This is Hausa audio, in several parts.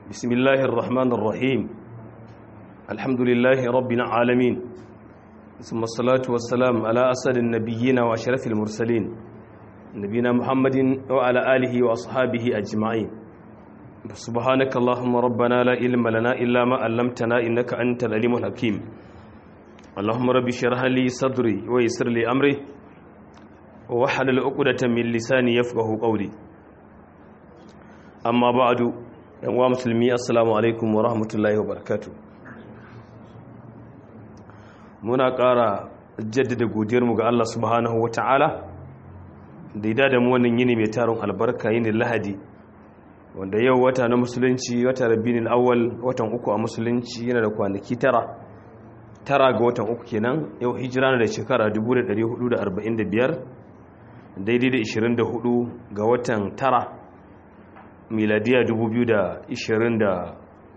بسم الله الرحمن الرحيم الحمد لله رب العالمين ثم الصلاة والسلام على أسد النبيين وأشرف المرسلين نبينا محمد وعلى آله وأصحابه أجمعين سبحانك اللهم ربنا لا علم لنا إلا ما علمتنا إنك أنت العليم الحكيم اللهم رب اشرح لي صدري ويسر لي أمري وحلل عقدة من لساني يفقه قولي amma ba'adu yan uwa musulmi assalamu alaikum wa rahmatullahi wa barakatuh muna ƙara jaddada godiyarmu ga Allah subhanahu wa ta'ala da ida da mu wannan yini mai tarin albarka yini lahadi wanda yau wata na musulunci wata rabinin awwal watan uku a musulunci yana da kwanaki tara tara ga watan uku kenan yau hijira na da shekara 1445 daidai da 24 ga watan tara miladiya 2023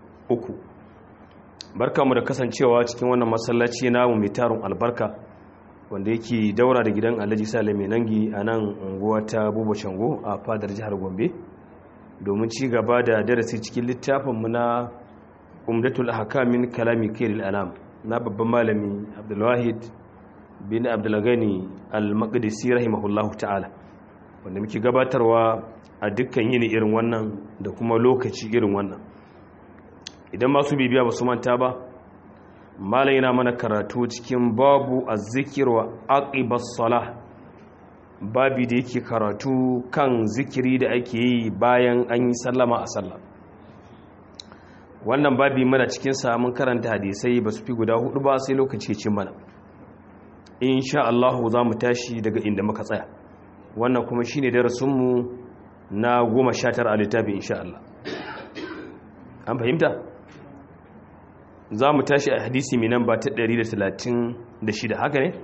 barkamu da kasancewa cikin wannan masallaci namu mai tarin albarka wanda yake daura da gidan alhaji sale mai nangi a nan unguwa ta buba shango a fadar jihar gombe domin ci gaba da darasi cikin littafinmu na umdatul hakamin kalami kairil anam na babban malami abdulwahid bin abdulgani al-maqdisi rahimahullahu ta'ala wanda muke gabatarwa a dukkan yini irin wannan da kuma lokaci irin wannan idan masu bibiya ba su manta ba malam yana mana karatu cikin babu azzikir wa aqibas salah babi da yake karatu kan zikiri da ake yi bayan an yi sallama a sallah wannan babi mana cikin sa mun karanta hadisai ba su fi guda hudu ba sai lokaci cin mana insha Allah za mu tashi daga inda muka tsaya wannan kuma shine darasinmu na goma sha tara a littafi insha Allah an fahimta za mu tashi a hadisi mai nan ba ta 136 haka ne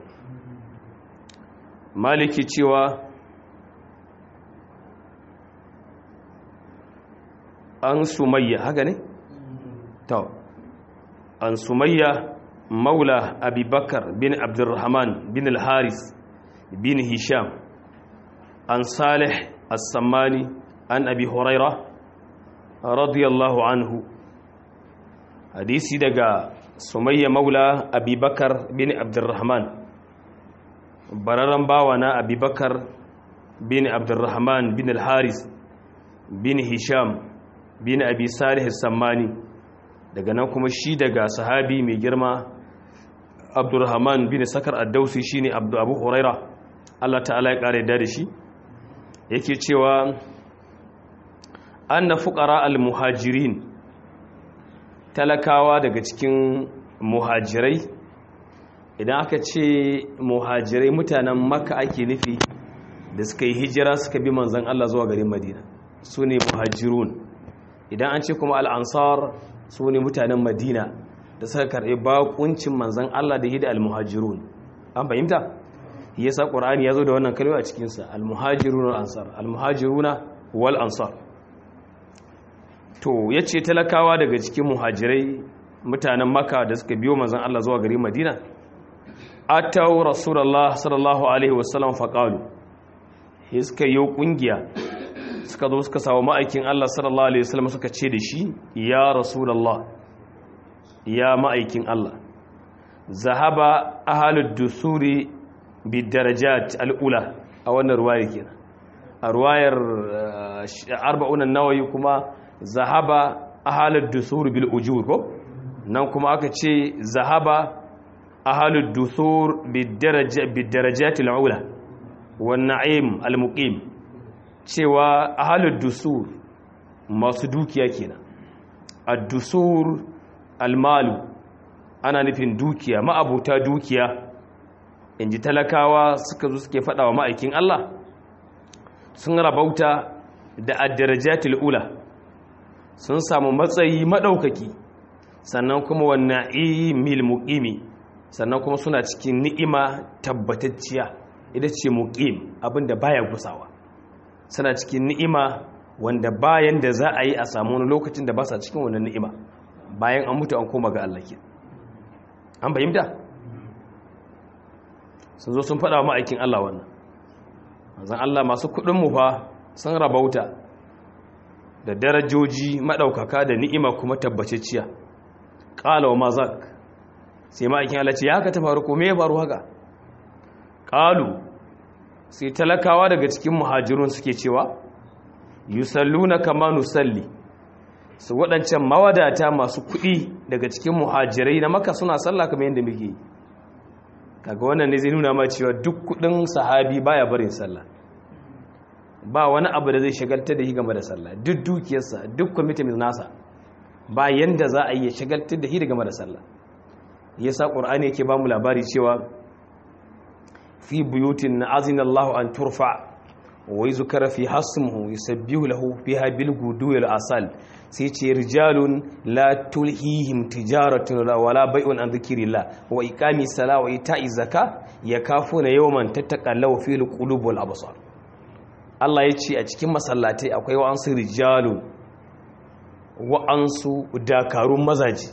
maliki cewa an sumayya haka ne? ta an sumayya maula abubakar bin abdurrahman bin al-haris bin hisham an salih السماني عن أبي هريرة رضي الله عنه حديثي دقا سمية مولى أبي بكر بن عبد الرحمن بررن باوانا أبي بكر بن عبد الرحمن بن الحارث بن هشام بن أبي صالح السماني daga nan kuma shi daga sahabi mai girma abdurrahman bin sakar addausi shine abu huraira Allah ta'ala ya kare da shi yake cewa anna fuqara al-muhajirin talakawa daga cikin muhajirai idan aka ce muhajirai mutanen makka ake nufi da suka yi hijira suka bi manzon Allah zuwa garin madina su ne muhajirun idan an ce kuma al-ansar su ne mutanen madina da suka karɓi bakuncin manzon Allah da hida al-muhajirun an fahimta yasa qur'ani yazo da wannan kalma a cikin sa al-muhajiruna wal ansar al-muhajiruna wal ansar to yace talakawa daga cikin muhajirai mutanen makka da suka biyo manzon Allah zuwa garin madina ataw rasulullah sallallahu alaihi wasallam faqalu suka yi kungiya suka zo suka samu ma'aikin Allah sallallahu alaihi wasallam suka ce da shi ya rasulullah ya ma'aikin Allah zahaba ahalud dusuri bidarajat al'ula a wannan ruwayar kenan a ruwayar arba'unan nawayi kuma zahaba ahalud dusur bil ujur ko nan kuma aka ce zahaba ahalud dusur bidarajat al'ula wan na'im al-muqim cewa ahalud dusur masu dukiya kenan ad-dusur al-malu ana nufin dukiya ma'abuta dukiya in ji talakawa suka zo suke faɗa wa ma'aikin Allah sun rabauta da addarajatul ula sun samu matsayi maɗaukaki sannan kuma wannan imil muƙimi sannan kuma suna cikin ni'ima tabbatacciya ita ce muƙim abinda baya gusawa suna cikin ni'ima wanda bayan da za a yi a samu wani lokacin da ba sa cikin wannan ni'ima bayan an mutu an koma ga Allah ke an fahimta sun zo sun faɗa ma'aikin Allah wannan zan Allah masu kuɗinmu fa sun rabauta da darajoji maɗaukaka da ni'ima kuma tabbaciciya ƙala wa mazak sai ma'aikin Allah ce ya haka ta faru ko me ya faru haka ƙalu sai talakawa daga cikin muhajirun suke cewa yusalluna kama nusalli su waɗancan mawadata masu kuɗi daga cikin muhajirai na maka suna sallah kamar yadda muke kaga wannan ne zai nuna ma cewa duk kuɗin sahabi baya barin sallah ba wani abu da zai shagaltar da shi game da sallah duk dukiyarsa duk kwamitin nasa ba yanda za a yi shagaltar da shi game da sallah yasa qur'ani yake ba mu labari cewa fi buyutin azina Allahu an turfa wa yuzkara fi hasmuhu yusabbihu lahu fiha bil gudu wal asal sai ce rijalun la tulhihim tijaratun wala bai'un an dhikrillah wa iqami salat wa ita'i zakat yakafuna yawman tattaqallahu fil qulub wal absar Allah ya ce a cikin masallatai akwai wa'ansu rijalun wa'ansu dakarun mazaji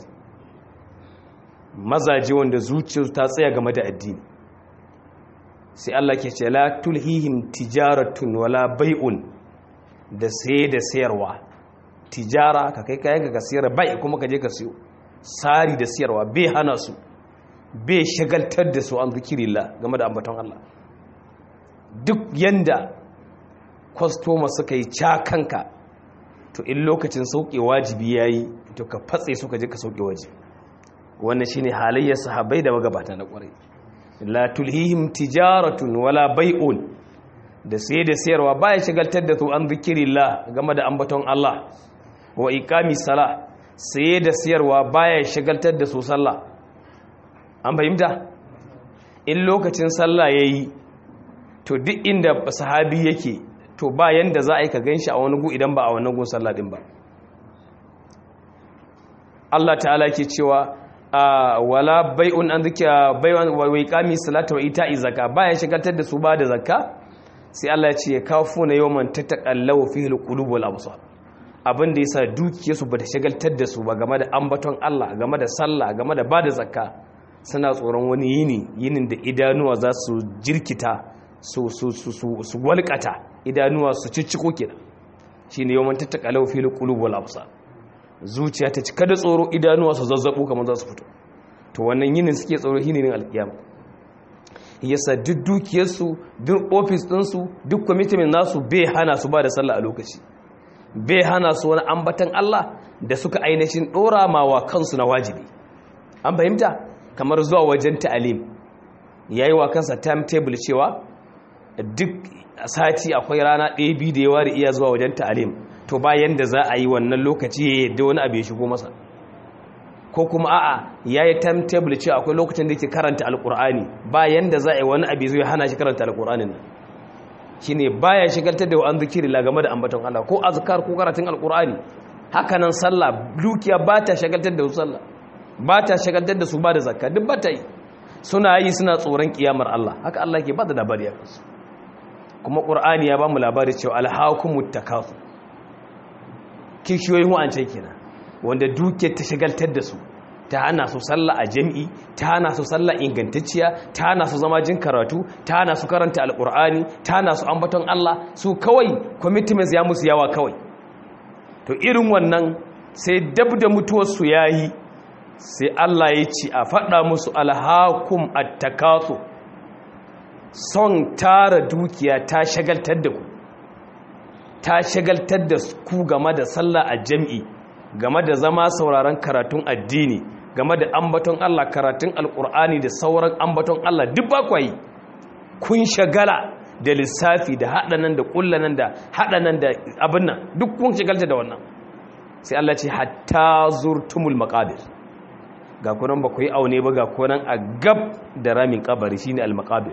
mazaji wanda zuciyarsu ta tsaya game da addini sai Allah ke ce la tulhihim tijaratun wala bai'un da saye da sayarwa tijara ka kai kayan ka sayar bai kuma ka je ka siyo sari da sayarwa bai hana su bai shagaltar da su an zikirillah game da ambaton Allah duk yanda kwastoma suka yi cakanka to in lokacin sauke wajibi ya yi to ka fatse suka je ka sauke waje wannan shine halayyar sahabbai da magabata na kwarai la tulhihim tijaratun wala bai'un da sai da sayarwa baya shagaltar da su an zikirillah game da ambaton Allah wa iqami sala sai da sayarwa baya shagaltar da su sallah an fahimta in lokacin sallah yayi to duk inda sahabi yake to ba yanda za a yi ka gan shi a wani gu idan ba a wannan gun sallah din ba Allah ta'ala ke cewa wala bai'un an zikira bai'un wa iqami salata wa ita'i zakka baya shigaltar da su ba da zakka sai Allah ya ce ya kafu na yawman tataqallahu fihi alqulub wal absar abin da yasa dukiyarsu ba ta shagaltar da su ba game da ambaton Allah game da sallah game da ba da zakka suna tsoron wani yini yinin da idanuwa za su jirkita su su su su walƙata idanuwa su cicciko kenan shine yawan tattakalau fil qulub wal absar zuciya ta cika da tsoro idanuwa su zazzabu kamar za su fito to wannan yinin suke tsoro shine ne alkiyama yasa duk dukiyar su duk office din su duk commitment nasu bai hana su ba da sallah a lokaci bai hana su wani ambatan Allah da suka ainihin dora mawa kansu na wajibi an fahimta kamar zuwa wajen ta'alim yayi wa kansa timetable cewa duk sati akwai rana ɗaya biyu da yawa da iya zuwa wajen ta'alim to bayan da za a yi wannan lokaci ya yadda wani abu ya shigo masa ko kuma a'a ya yi timetable cewa akwai lokacin da yake karanta alkur'ani bayan da za a yi wani abu zai hana shi karanta alkur'anin nan shi ne baya shigaltar da wa'an zikiri la game da ambaton Allah ko azkar ko karatun alkur'ani hakanan sallah dukiya ba ta shagaltar da su sallah ba ta shagaltar da su ba da zakka duk ba ta yi suna yi suna tsoron kiyamar Allah haka Allah ke ba da labari a kansu kuma ƙur'ani ya ba mu labari cewa alhakumut takasu kishiyoyin wa'ancan kenan wanda duke ta shagaltar da su ta hana su sallah a jami'i ta hana su sallah ingantacciya ta hana su zama jin karatu ta hana su karanta alƙur'ani ta hana su ambaton Allah su kawai commitments ya musu yawa kawai to irin wannan sai dab da mutuwarsu ya yi sai Allah ya ci a faɗa musu alhakum at-takasu son tara dukiya ta shagaltar da ku ta shagaltar da ku game da sallah a jam'i game da zama sauraron karatun addini game da ambaton Allah karatun alkur'ani da sauran ambaton Allah duk ba kwayi kun shagala da lissafi da haɗanan da ƙullanan da haɗanan da abin nan duk kun shagalta da wannan sai Allah ce hatta zurtumul maqabir ga kunan ba ku yi aune ba ga kunan a gab da ramin kabari shine al-maqabir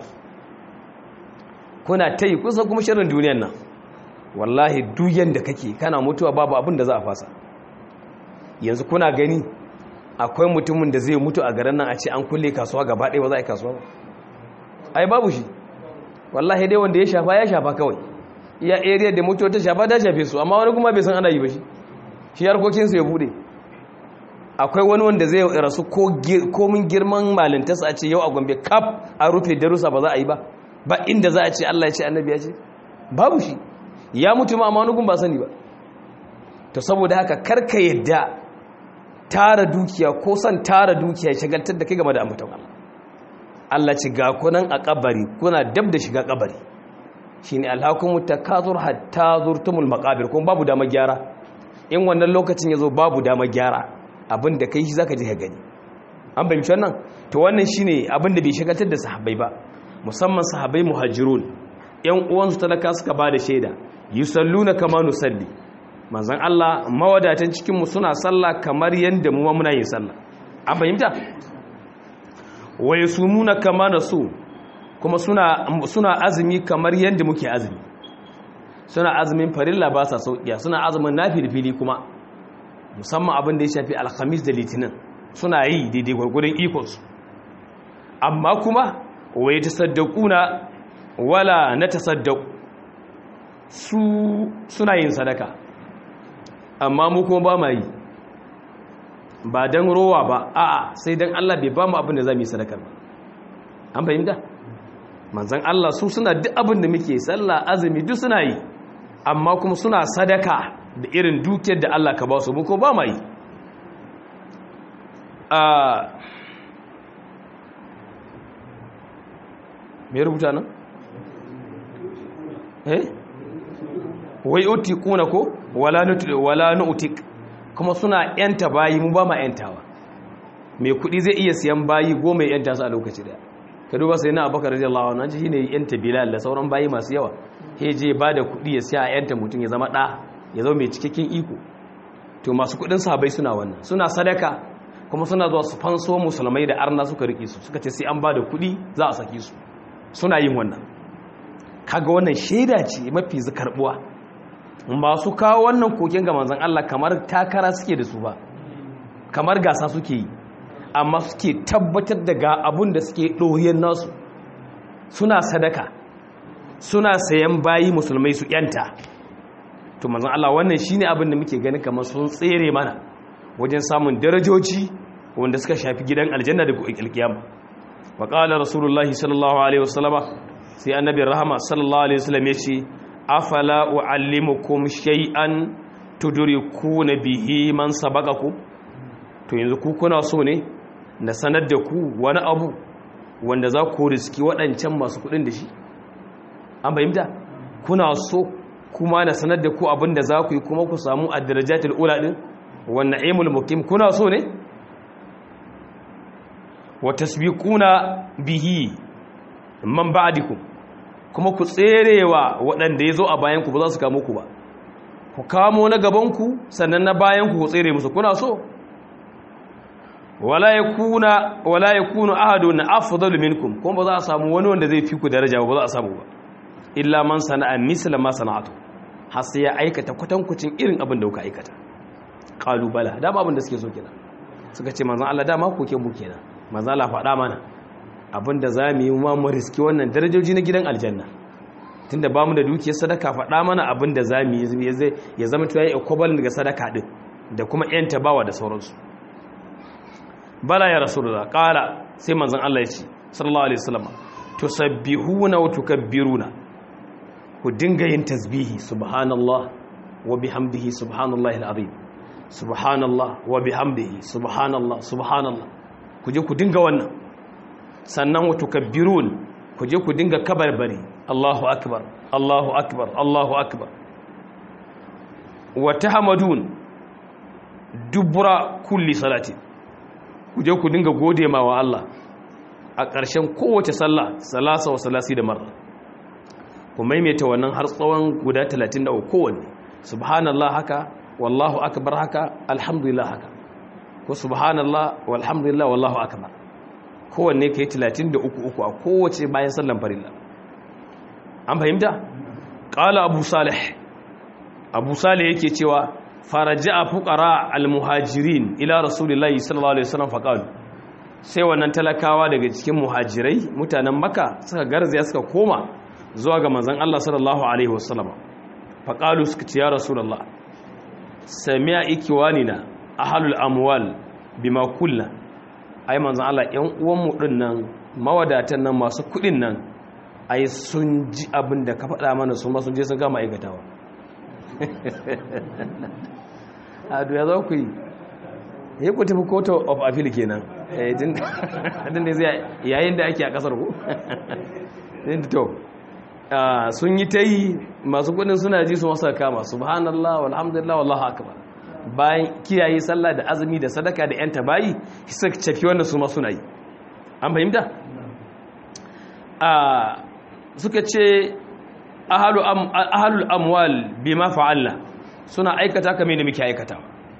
kuna ta yi kusa kuma shirin duniyan nan wallahi duyan da kake kana mutuwa babu abin da za a fasa yanzu kuna gani akwai mutumin da zai mutu a garin nan a ce an kulle kasuwa gaba ɗaya ba za a yi kasuwa ba ai babu shi wallahi dai wanda ya shafa ya shafa kawai iya area da mutuwa ta shafa ta shafe su amma wani kuma bai san ana yi ba shi shi harkokinsu ya bude akwai wani wanda zai rasu komin girman malintarsa a ce yau a gombe kaf a rufe darussa ba za a yi ba ba inda za a ce Allah ya ce annabi ya ce babu shi ya mutu ma amma wani gun ba sani ba to saboda haka karka yadda tara dukiya ko son tara dukiya shagaltar da kai game da ambaton Allah Allah ci ga kunan a kabari kuna dab da shiga kabari shine alhakumu takazur hatta zurtumul maqabir kuma babu dama gyara in wannan lokacin yazo babu dama gyara abin da kai shi zaka je ka gani an bayyana wannan to wannan shine abin da bai shagaltar da sahabbai ba musamman sahabbai muhajirun yan uwansu talaka suka ba da shaida yusalluna kama nusalli manzon Allah mawadatan cikin mu suna sallah kamar yanda mu muna yin sallah an fahimta wa yasumuna kama nasu kuma suna suna azumi kamar yanda muke azumi suna azumin farilla ba sa sauƙiya suna azumin nafilfili kuma musamman abin da ya shafi alhamis da litinin suna yi daidai gwargwadon ikonsu amma kuma wai ta saddakuna wala na ta saddaku su suna yin sadaka amma mu kuma ba ma yi ba don rowa ba a'a sai don Allah bai ba mu abin da za mu yi sadakar ba an fahimta manzan Allah su suna duk abin da muke sallah azumi duk suna yi amma kuma suna sadaka da irin dukiyar da Allah ka ba su mu ko ba ma yi me rubuta nan eh wai utikuna ko wala wala nutik kuma suna yanta bayi mu ba ma yantawa mai kudi zai iya siyan bayi goma ya yanta su a lokaci daya ka duba sai na abubakar radiyallahu anhu ji shine yanta bilal da sauran bayi masu yawa he je ba da kudi ya siya a yanta mutum ya zama da ya zama mai cikakken iko to masu kudin sahabbai suna wannan suna sadaka kuma suna zuwa su fanso musulmai da arna suka rike su suka ce sai an ba da kudi za a saki su suna yin wannan kaga wannan shaida ce mafi zakarbuwa masu kawo wannan koken ga manzon Allah kamar takara suke da su ba kamar gasa suke yi amma suke tabbatar da ga abun da suke ɗoriyar nasu suna sadaka suna sayan bayi musulmai su yanta to manzon Allah wannan shine abin da muke gani kamar sun tsere mana wajen samun darajoji wanda suka shafi gidan aljanna da alkiyama wa qala rasulullahi sallallahu alaihi wasallama sai annabi rahama sallallahu alaihi wasallam yace afala uallimukum shay'an tudrikuna bihi man sabaqakum to yanzu ku kuna so ne na sanar da ku wani abu wanda za ku riski waɗancan masu kuɗin da shi an fahimta kuna so kuma na sanar da ku abin da za ku yi kuma ku samu a darajatul ula din wannan aimul mukim kuna so ne wa tasbiquna bihi man ba'dikum kuma ku tserewa waɗanda yazo a bayan ku ba za su kamo ku ba ku kamo na gaban ku sannan na bayan ku ku tsere musu kuna so wala yakuna wala yakunu ahadun afdalu minkum kuma ba za a samu wani wanda zai fi ku daraja ba za a samu ba illa man sana'a misla ma sana'atu har sai ya aikata kwatankucin irin abin da kuka aikata kalubala dama abin da suke so kenan suka ce manzon Allah dama koke mu kenan manzon Allah faɗa mana abin da za mu yi ma mu riski wannan darajoji na gidan aljanna tunda ba mu da dukiyar sadaka faɗa mana abin da za mu yi ya zama cewa ya equivalent ga sadaka din da kuma yan tabawa da sauransu bala ya rasulullah qala sai manzon Allah ya ce sallallahu alaihi wasallam tusabbihuna wa tukabbiruna ku dinga yin tasbihi subhanallah wa bihamdihi subhanallahi alazim subhanallah wa bihamdihi subhanallah subhanallah ku je ku dinga wannan sannan wa tukabbirun ku je ku dinga kabarbari Allahu akbar Allahu akbar Allahu akbar wa tahmadun dubura kulli salati ku je ku dinga gode ma wa Allah a ƙarshen kowace sallah salasa wa salasi da marra ku maimaita wannan har tsawon guda 33 kowanne subhanallah haka wallahu akbar haka alhamdulillah haka ko subhanallah walhamdulillah wallahu akbar kowanne kai 33 uku a kowace bayan sallan farilla an fahimta qala abu salih abu salih yake cewa faraja'a fuqara almuhajirin ila rasulillahi sallallahu alaihi wasallam faqalu sai wannan talakawa daga cikin muhajirai mutanen makka suka garzaya suka koma zuwa ga manzan Allah sallallahu Alaihi wasallama faƙalu suka ce ya rasulallah samiya ikiwani na ahalul amwal bima kulla ai manzan Allah ‘yan uwanmu ɗin nan mawadatan nan masu kuɗin nan ai sun ji abin da ka faɗa mana su masu je sun gama aikatawa a duya za ku yi ya ku tafi court of appeal kenan din da zai yayin da ake a kasar ku din to sun yi ta yi masu kudin suna ji su masa kama subhanallah walhamdulillah wallahu akbar bayan kiyaye sallah da azumi da sadaka da yanta bayi suka cafi wannan su ma suna yi an fahimta suka ce ahalul amwal bima fa'alna suna aikata kamar da muke aikata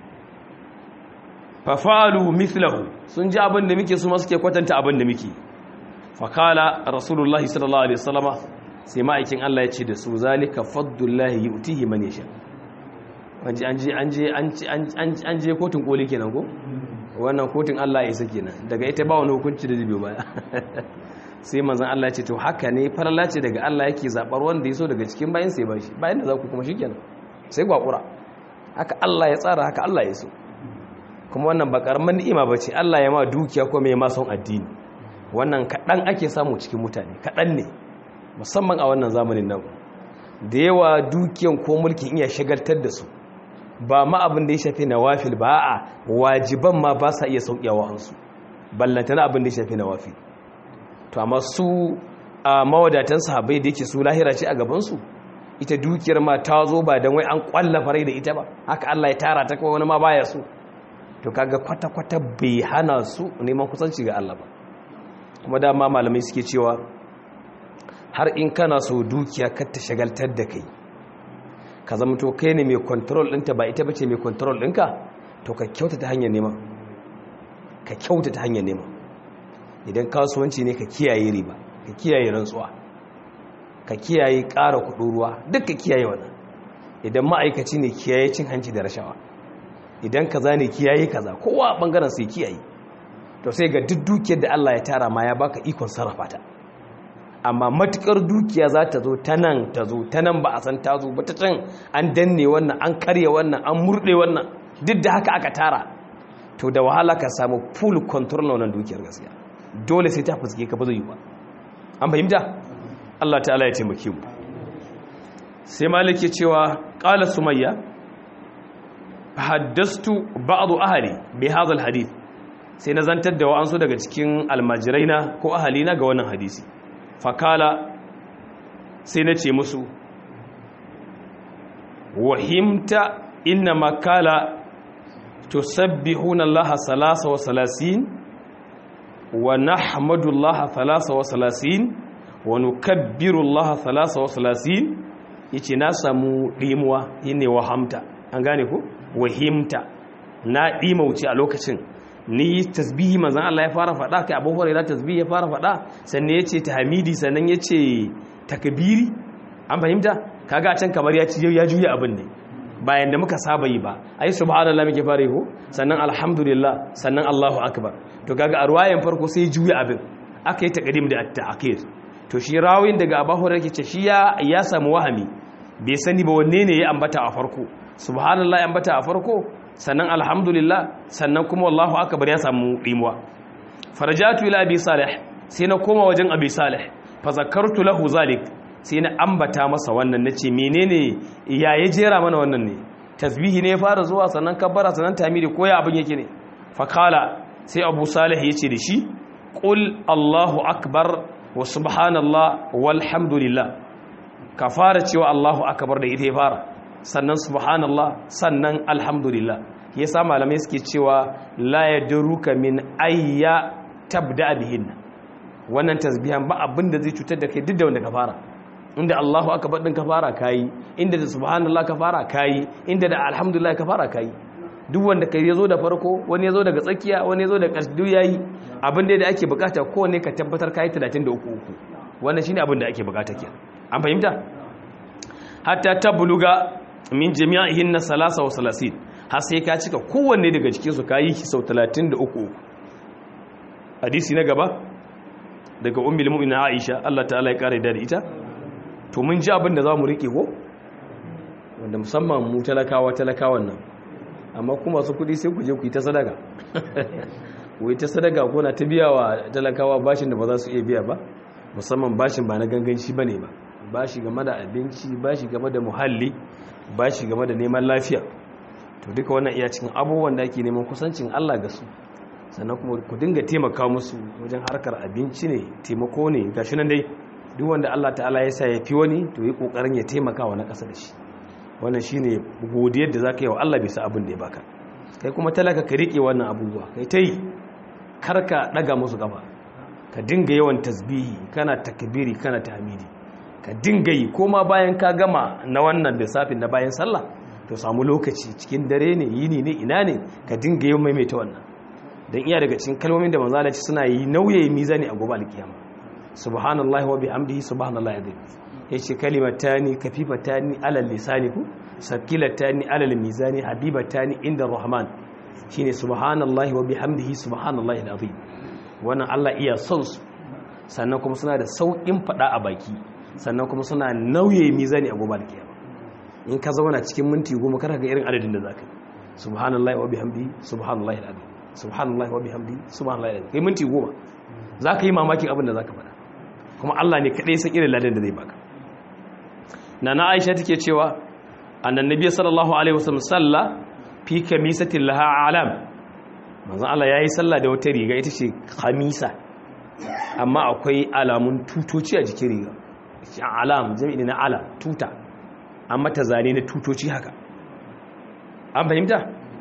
fa fa'alu mithlahu sun ji abin da muke su ma suke kwatanta abin da muke fa kala rasulullahi sallallahu alaihi wasallama sai ma'aikin Allah ya ce da su zalika fadlullahi yu'tihi man yasha wanje an je an je an je kotun koli kenan ko wannan kotun Allah ya isa kenan daga ita ba wani hukunci da zai biyo baya sai manzan Allah ce to haka ne farala ce daga Allah yake zabar wanda ya so daga cikin bayan sai ba shi bayan da za ku kuma shi kenan sai gwakura haka Allah ya tsara haka Allah ya so kuma wannan ba karamin ni'ima ba ce Allah ya ma dukiya ko mai ma son addini wannan kaɗan ake samu cikin mutane kaɗan ne musamman a wannan zamanin nan da yawa dukiyan ko mulkin iya shagaltar da su ba ma abin da ya shafi nawafil ba a wajiban ma ba sa iya sauƙiyawa hansu ballantana abin da ya shafi nawafil to amma su a mawadatan sahabbai da yake su lahira ce a gabansu ita dukiyar ma ta zo ba don wai an kwalla farai da ita ba haka Allah ya tara ta kawai wani ma baya su to kaga kwata-kwata bai hana su neman kusanci ga Allah ba kuma dama malamai suke cewa har in kana so dukiya kar ta shagaltar da kai ka zama to kai ne mai control ɗinta ba ita bace mai control ɗinka to ka kyauta ta hanyar nema ka kyauta ta hanyar nema idan kasuwanci ne ka kiyaye riba ka kiyaye rantsuwa ka kiyaye ƙara kuɗin ruwa duk ka kiyaye wannan idan ma'aikaci ne kiyaye cin hanci da rashawa idan kaza ne kiyaye kaza kowa bangaren sai kiyaye to sai ga duk dukiyar da Allah ya tara ma ya baka ikon sarrafa ta amma matukar dukiya za ta zo ta nan ta zo ta nan ba a san ta zo ba ta can an danne wannan an karya wannan an murɗe wannan duk da haka aka tara to da wahala ka samu full control na wannan dukiyar gaskiya dole sai ta fuske ka ba zai yi ba an fahimta Allah ta'ala ya taimake mu sai malik ya cewa qala sumayya haddastu ba'du ahli bi hadha alhadith sai na zantar da wa'ansu daga cikin almajiraina ko ahalina ga wannan hadisi fakala sai na ce musu wahimta inna makala tusabbihuna allaha salasa wa salasin wa nahmadu allaha salasa wa salasin wa nukabbiru allaha salasa wa salasin yace na samu dimuwa yine wahamta an gane ko wahimta na dimauce a lokacin ni tasbihi manzon Allah ya fara faɗa kai Abu Hurairah tasbihi ya fara faɗa sannan yace tahmidi sannan yace takbiri an fahimta kaga a can kamar ya ci ya juya abin ne bayan da muka saba yi ba ai subhanallahi muke fara yi ko sannan alhamdulillah sannan Allahu akbar to kaga a ruwayan farko sai juya abin aka yi taqdim da at-ta'khir to shi rawin daga Abu Hurairah yake shi ya ya samu wahami bai sani ba wanne ne ya ambata a farko subhanallahi ya ambata a farko sannan alhamdulillah sannan kuma wallahu akbar ya samu dimuwa farajatu ila abi salih sai na koma wajen abi salih fa zakartu lahu zalik sai na ambata masa wannan nace menene ya ya jera mana wannan ne tasbihi ne ya fara zuwa sannan kabbara sannan tamiri ko ya abin yake ne fa kala sai abu salih yace da shi qul allahu akbar wa subhanallah walhamdulillah ka fara cewa allahu akbar da ita ya fara sannan subhanallah sannan alhamdulillah yasa malamai suke cewa la yadruka min ayya tabda bihin wannan tasbihan ba abinda zai cutar da kai duk da wanda ka fara inda Allahu akbar din ka fara kai inda da subhanallah ka fara kai inda da alhamdulillah ka fara kai duk wanda kai yazo da farko wani yazo daga tsakiya wani yazo da ƙarshe duk yayi abin da ake bukata kowanne ka tabbatar kai 33 uku wannan shine abin da ake bukata kenan an fahimta hatta tabluga min jami'ihin na salasa wa salasin har sai ka cika kowanne daga cikinsu ka yi sau 33 hadisi na gaba daga umbil mu'minin aisha Allah ta'ala ya kare da ita to mun ji abin da za mu rike ko wanda musamman mu talakawa talakawan nan amma kuma su kudi sai ku je ku yi ta sadaka ku yi ta sadaka ko na ta biya wa talakawa bashin da ba za su iya biya ba musamman bashin ba na ganganci ba ne ba bashi game da abinci bashi game da muhalli bashi game da neman lafiya to duka wannan iya cikin abubuwan da ake neman kusancin Allah ga su sannan kuma ku dinga taimaka musu wajen harkar abinci ne taimako ne gashi nan dai duk wanda Allah ta'ala ya sa ya fi wani to yi kokarin ya taimaka wa na ƙasa da shi wannan shine godiyar da zaka yi wa Allah bisa abin da ya baka kai kuma talaka ka rike wannan abubuwa kai tai karka daga musu gaba ka dinga yawan tasbihi kana takbiri kana tahmidi ka dinga yi koma bayan ka gama na wannan lissafin na bayan sallah to samu lokaci cikin dare ne yini ne ina ne ka dinga yawan maimaita wannan dan iya daga cikin kalmomin da manzo Allah suna yi nauye mizani a gobe alkiyama subhanallahi wa bihamdihi subhanallahi azim yace kalimatani kafifatani alal lisani ku sakilatani alal mizani habibatani inda rahman shine subhanallahi wa bihamdihi subhanallahi alazim wannan Allah iya son su sannan kuma suna da saukin fada a baki sannan kuma suna nauye mizani a gobe alkiyama in ka zauna cikin minti goma kada ga irin adadin da zaka yi subhanallahi wa bihamdihi subhanallahi alazim subhanallahi wa bihamdihi subhanallahi alazim kai minti goma zaka yi mamakin abin da zaka faɗa kuma Allah ne kadai san irin ladan da zai baka nana Aisha take cewa annabi sallallahu alaihi wasallam salla fi kamisatin laha alam manzon Allah yayi sallah da wata riga ita ce khamisa amma akwai alamun tutoci a jikin riga alam jami'i na ala tuta amma ta zane na tutoci haka an fahimta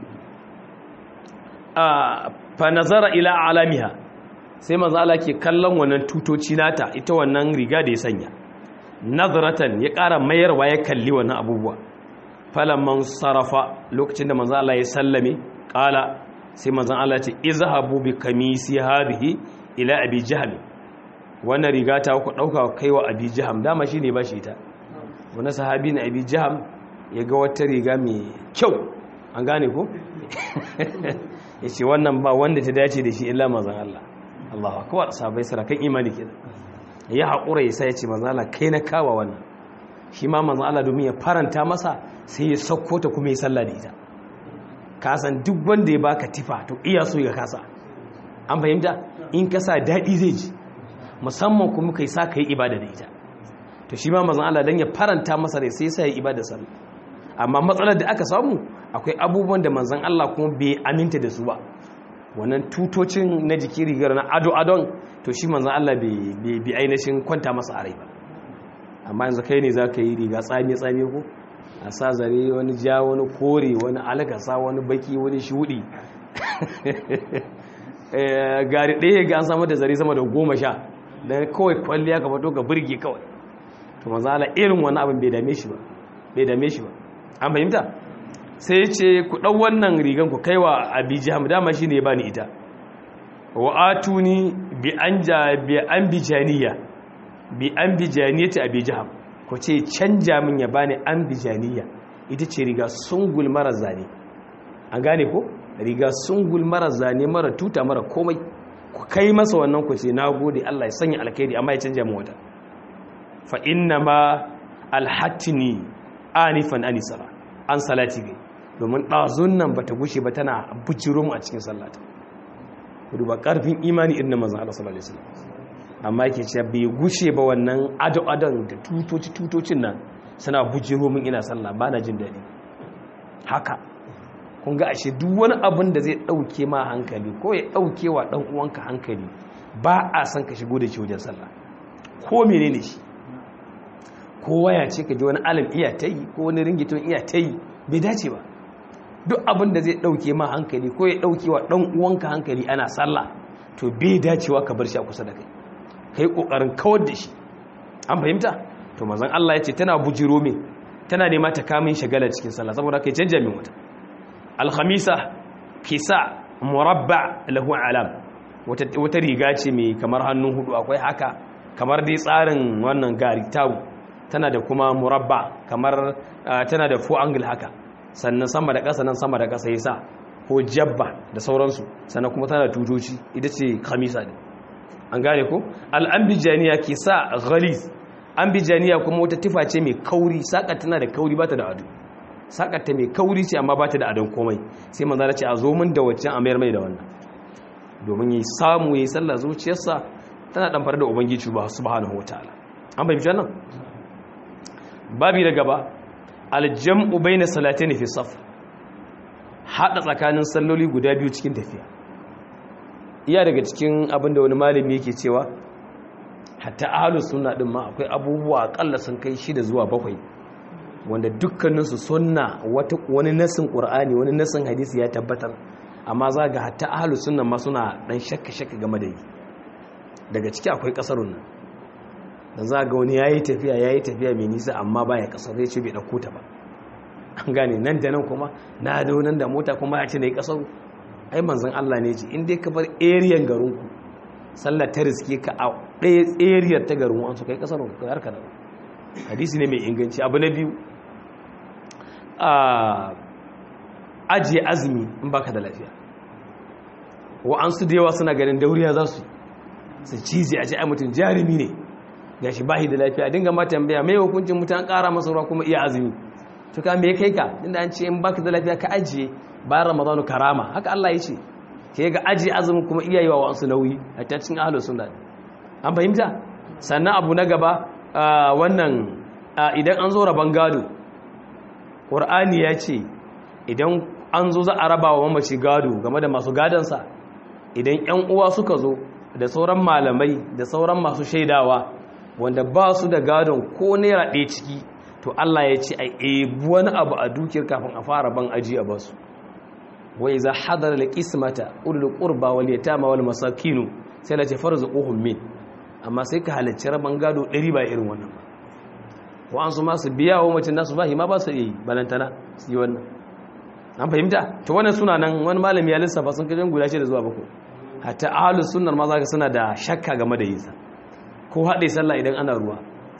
a fa nazara ila alamiha sai manzo Allah ke kallon wannan tutoci nata ita wannan riga da ya sanya nazaratan ya ƙara mayarwa ya kalli wannan abubuwa falamman sarafa lokacin da manzo Allah ya sallame ƙala sai manzo Allah ce izhabu bi kamisi hadhihi ila abi jahl wannan riga ta ku dauka kaiwa abi jahm dama shine ba shi ita wani sahabi na abi jahm ya ga wata riga mai kyau an gane ko yace wannan ba wanda ta dace da shi illa manzon Allah Allahu akbar sahabbai sarakan imani kenan ya haƙura ya sa ya ce manzon Allah kai na kawa wannan shi ma manzon Allah domin ya faranta masa sai ya sauko ta kuma ya sallah da ita kasan duk wanda ya baka tifa to iya so ya kasa an fahimta in ka sa daɗi zai ji musamman kuma kai sa ka yi ibada da ita to shi ma manzon Allah dan ya faranta masa rai sai ya sa ya ibada sallah amma matsalar da aka samu akwai abubuwan da manzon Allah kuma bai aminta da su ba wannan tutocin na jiki rigar na ado adon to shi manzon Allah bai bi ainihin kwanta masa a rai ba amma yanzu kai ne za ka yi riga tsami tsami ko a sa zare wani ja wani kore wani alakasa wani baki wani shudi gari ɗaya ga an samu da zare sama da goma sha da kawai kwalliya ka fato ga birge kawai to mazala irin wani abin bai dame shi ba bai dame shi ba an fahimta sai ya ce ku ɗau wannan rigan ku kaiwa abi jiham dama shi ne ba ni ita wa atuni bi an bijaniya bi an bijaniyati abi jiham ku ce canja min ya bani an bijaniya ita ce riga sungul mara zane an gane ko riga sungul mara zane mara tuta mara komai ku kai masa wannan ku ce na gode Allah ya sanya alkhairi amma ya canja min wata fa inna ma alhatini anifan anisara an salati gai domin ɗazun nan ba ta gushe ba tana bujiro mu a cikin sallata ku duba ƙarfin imani irin na mazan Allah sallallahu alaihi wasallam amma ke ce bai gushe ba wannan ado-adon da tutoci-tutocin nan suna bujiro min ina sallah ba na jin daɗi haka kun ga ashe duk wani abin da zai ɗauke ma hankali ko ya ɗauke wa ɗan uwanka hankali ba a san ka shigo da shi wajen sallah ko mene ne shi ko waya ce ka ji wani alam iya ta yi ko wani ringiton iya ta yi bai dace ba duk abin da zai ɗauke ma hankali ko ya ɗauke wa ɗan uwanka hankali ana sallah to bai dacewa ka bar shi a kusa da kai kai kokarin kawar da shi an fahimta to manzon Allah yace tana bujiro min tana nema ta kamin shagala cikin sallah saboda kai canja min wata al-khamisa kisa murabba lahu alam wata wata riga ce mai kamar hannun hudu akwai haka kamar dai tsarin wannan gari tawu tana da kuma murabba kamar tana da four angle haka sannan sama da ƙasa nan sama da ƙasa yasa ko jabba da sauransu sannan kuma tana da tutoci ita ce khamisa ne an gane ko al'ambijaniya ke sa ghalis ambijaniya kuma wata tufa ce mai kauri saƙa tana da kauri ba ta da ado saƙa ta mai kauri ce amma ba ta da adon komai sai manzana ce a zo min da waccan a mayar mai da wannan domin yi samu ya yi sallah zuciyarsa tana ɗamfar da ubangiji ba su bahanahu wa ta'ala an bai nan babi da gaba aljam'u bai na salatin fi saf hada tsakanin salloli guda biyu cikin tafiya iya daga cikin abinda wani malami yake cewa hatta ahlus sunna din ma akwai abubuwa akalla sun kai shida zuwa bakwai wanda dukkaninsu sunna wani nasin qur'ani wani nasin hadisi ya tabbatar amma za ga hatta ahlus sunna ma suna dan shakka shakka game da yi daga ciki akwai kasarun nan dan za ga wani yayi tafiya yayi tafiya mai nisa amma baya kasar zai ce bai dauko ta ba an gane nan da nan kuma na da nan da mota kuma ya ce nayi kasar ai manzon Allah ne ce in dai ka bar area garin ku sallar ta riske ka a ɗaya area ta garin ku an su kai kasar ku har ka da hadisi ne mai inganci abu na biyu a ajiye azumi in baka da lafiya wa'ansu da yawa suna ganin dauriya za su su cizi a ce ai mutum jarumi ne ga shi bahi da lafiya dinga ma tambaya mai hukuncin mutum an kara masa ruwa kuma iya azumi to ka me kai ka inda an ce in baka da lafiya ka ajiye bayan ramadanu karama haka Allah ya ce ke ga ajiye azumin kuma iya yi wa wa'ansu nauyi a cikin ahlus sunna an fahimta sannan abu na gaba wannan idan an zo rabon gado ƙur'ani ya ce idan an zo za a raba wa mamaci gado game da masu gadonsa idan 'yan uwa suka zo da sauran malamai da sauran masu shaidawa wanda ba su da gadon ko naira ɗaya ciki to Allah ya ce a ebu wani abu a dukiyar kafin a fara ban aji a basu wai za hadar da kismata ulul qurba wal yatama wal masakinu sai la ce farzuquhum min amma sai ka halarci rabon gado ɗari ba irin wannan ba wa'ansu masu biya wa mutum nasu ba ma ba su yi balantana su yi wannan an fahimta ta wannan suna nan wani malami ya lissafa sun kajin guda da zuwa bako hatta ahalus sunnar ma zaka suna da shakka game da yinsa ko haɗe sallah idan ana ruwa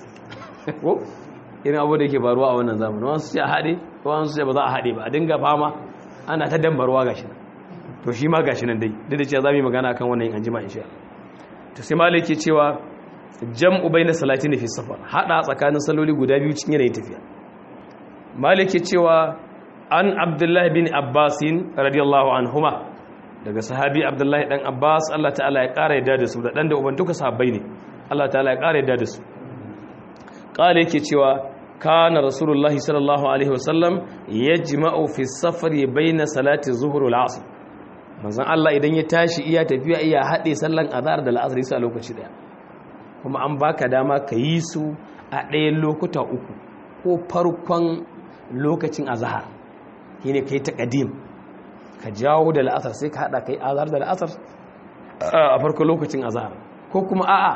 ko irin abu da yake faruwa a wannan zamanin wasu ce a haɗe ko wasu ce ba za a haɗe ba a dinga fama ana ta dambarwa gashi nan to shi ma gashi nan dai duk da cewa za mu yi magana akan wannan yin anjima insha to sai malai ke cewa jam'u bayna salatin fi safar hada tsakanin saloli guda biyu cikin yanayin tafiya malik cewa an abdullahi bin abbasin radiyallahu anhuma daga sahabi abdullahi dan abbas Allah ta'ala ya kara yadda da su da dan da uban duka sahabbai ne Allah ta'ala ya kara yadda da su kale yake cewa kana rasulullahi sallallahu alaihi wasallam yajma'u fi safari bayna salati zuhur wal asr manzon Allah idan ya tashi iya tafiya iya hade sallan azhar da al'asr sai a lokaci daya kuma an baka dama ka yi su a ɗayan lokuta uku ko farkon lokacin azahar shi ne ka yi taƙadim ka jawo da la'asar sai ka haɗa ka yi azahar da la'asar a farkon lokacin azahar ko kuma a'a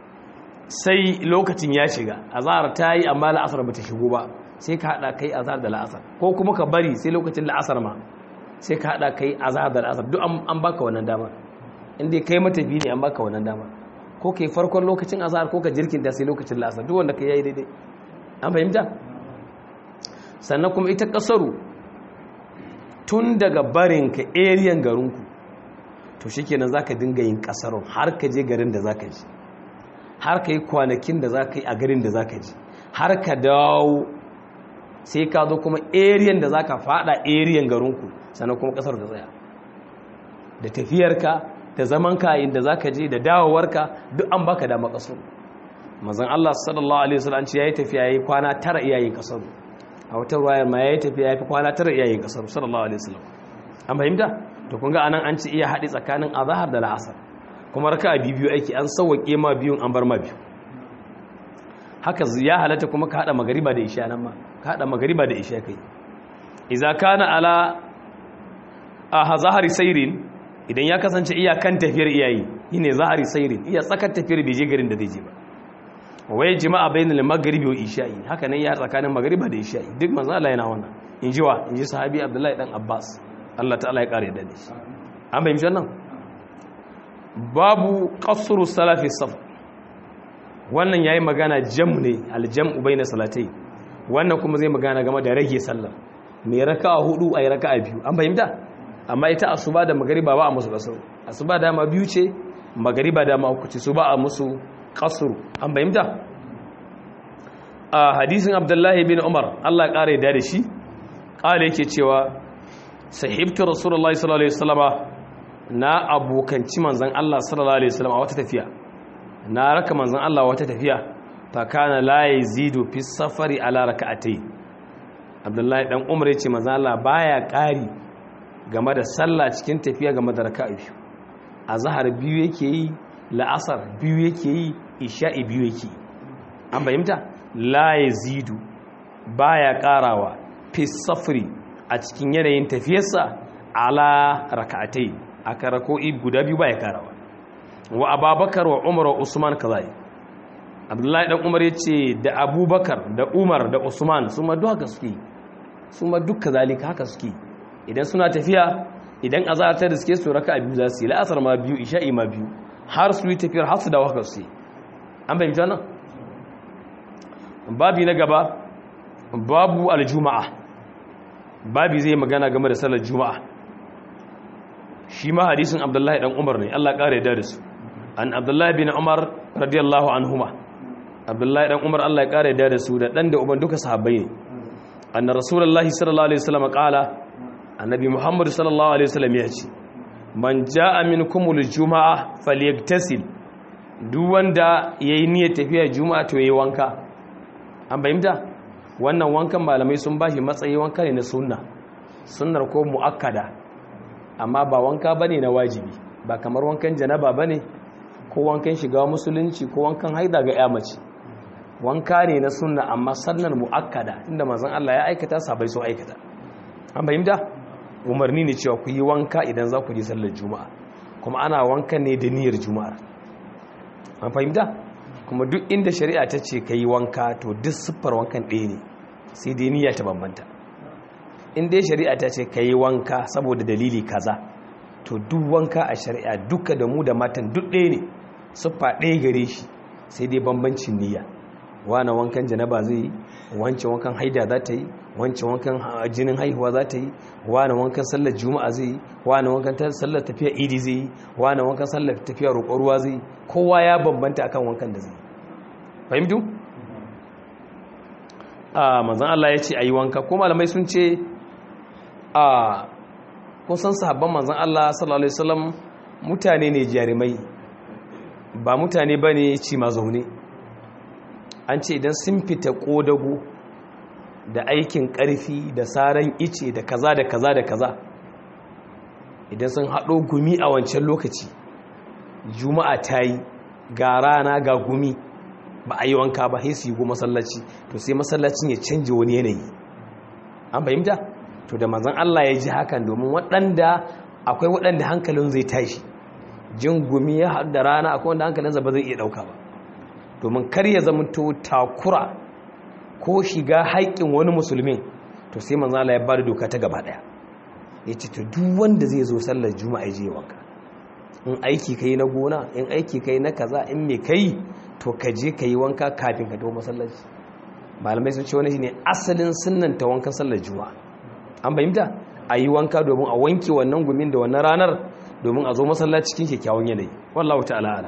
sai lokacin ya shiga azahar ta yi amma la'asar ba ta shigo ba sai ka haɗa ka yi azahar da la'asar ko kuma ka bari sai lokacin la'asar ma sai ka haɗa ka yi azahar da la'asar duk an baka wannan dama inda kai matafi ne an baka wannan dama ko ke farkon lokacin azahar ko ka jirkinta sai lokacin la'asar duk wanda ka yayi daidai an fahimta sannan kuma ita kasaru tun daga barin ka ariyan garinku to shikenan zaka dinga yin kasarun har ka je garin da zaka ji har ka yi kwanakin da zaka yi a garin da zaka ji har ka dawo sai ka zo kuma ariyan da zaka fada ariyan garinku sannan kuma kasar da tsaya da tafiyarka da zaman ka inda zaka je da dawowarka duk an baka dama kasar manzon Allah sallallahu alaihi wasallam ce yayi tafiya yayi kwana tara iyayen kasar a wata ruwayar ma yayi tafiya yayi kwana tara iyayen kasar sallallahu alaihi wasallam an fahimta to kun ga anan an ci iya hadi tsakanin azhar da al'asr kuma raka'a biyu aiki an sauwake ma biyun an bar ma biyu haka ya halatta kuma ka hada magariba da isha nan ma ka hada magariba da isha kai idza kana ala a zahari sairin idan ya kasance iya kan tafiyar iyayi shine zahari sairin iya tsakar tafiyar bai je garin da zai je ba wai jima'a bainal maghribi wa isha'i haka nan ya tsakanin magriba da isha'i duk manzo Allah yana wannan inji wa inji sahabi Abdullahi dan Abbas Allah ta'ala ya kare da shi an bayyana wannan babu qasru salafi safar wannan yayi magana jam ne aljam'u baina salatai wannan kuma zai magana game da rage sallah mai raka'a hudu ayi raka'a biyu an fahimta amma ita asuba da magriba ba a musu kasar asuba dama biyu ce magriba dama uku ce su ba a musu kasuru an bayyanta a hadisin abdullahi bin umar allah ƙara da shi ƙara yake cewa sahibta rasulullahi sallallahu alaihi wasallama na abokanci manzan allah sallallahu alaihi wasallama wata tafiya na raka manzan allah wata tafiya fa kana la yazidu fi safari ala rak'atay abdullahi dan umar yace manzan allah baya ƙari game da sallah cikin tafiya game da raka'a biyu azhar biyu yake yi la'asar biyu yake yi isha'i biyu yake yi an fahimta la yazidu baya karawa fi safri a cikin yanayin tafiyarsa ala raka'atai aka rako'i guda biyu baya karawa wa ababakar wa umar wa usman kazai abdullahi dan umar yace da abubakar da umar da usman su ma duk haka suke su ma duk kazalika haka suke idan suna tafiya idan azhar ta riske su raka'a biyu za su yi la'asar ma biyu isha'i ma biyu har su yi tafiyar har su dawo haka su yi an bayyana nan babi na gaba babu aljuma'a babi zai magana game da sallar juma'a shi ma hadisin abdullahi dan umar ne Allah kare da su an abdullahi bin umar radiyallahu anhuma abdullahi dan umar Allah ya kare da su da dan da uban duka sahabbai ne anna rasulullahi sallallahu alaihi wasallam qala annabi muhammad sallallahu alaihi wasallam ya ce man jaa minkumul juma'a falyagtasil duk wanda yayi niyyar tafiya juma'a to yayi wanka an bayyana wannan wankan malamai sun bashi matsayi wanka ne na sunna sunnar ko muakkada amma ba wanka bane na wajibi ba kamar wankan janaba bane ko wankan shiga musulunci ko wankan haida ga ya mace wanka ne na sunna amma sannan muakkada inda manzon Allah ya aikata sabai so aikata an fahimta umarni ne cewa ku yi wanka idan za ku je sallar juma'a kuma ana wankan ne da niyyar juma'a an fahimta kuma duk inda shari'a ta ce ka yi wanka to duk siffar wankan ɗaya ne sai dai niyya ta bambanta in dai shari'a ta ce ka yi wanka saboda dalili kaza to duk wanka a shari'a duka da mu da matan duk ɗaya ne siffa ɗaya gare shi sai dai bambancin niyya wane wankan janaba zai yi wancan wankan haida za ta yi wancan wankan jinin haihuwa za ta yi wane wankan sallar juma'a zai yi wane wankan sallar tafiya idi zai yi wane wankan sallar tafiya roƙon ruwa zai yi kowa ya bambanta akan wankan da zai yi fahimtu? a manzan Allah ya ce a yi wanka ko malamai sun ce a kusan sahabban manzan Allah sallallahu alaihi wasallam mutane ne jarumai ba mutane ba ne ci ma zaune an ce idan sun fita ƙodago da aikin ƙarfi da saran ice da kaza da kaza da kaza idan sun haɗo gumi a wancan lokaci juma'a ta yi ga rana ga gumi ba a yi wanka ba sai su yi masallaci to sai masallacin ya canje wani yanayi an fahimta to da manzon Allah ya ji hakan domin waɗanda akwai waɗanda hankalin zai tashi jin gumi ya haɗu da rana akwai wanda hankalinsa ba zai iya ɗauka ba domin kar ya zamanto takura ko shiga haƙƙin wani musulmin to sai manzo Allah ya bada doka ta gaba daya yace to duk wanda zai zo sallar juma'a je wanka in aiki kai na gona in aiki kai na kaza in me kai to ka je ka yi wanka kafin ka dawo masallaci malamai sun ce wani shine asalin sunnan ta wankan sallar juma'a an bayyana a yi wanka domin a wanke wannan gumin da wannan ranar domin a zo masallaci cikin kyakkyawan yanayi wallahu ta'ala alam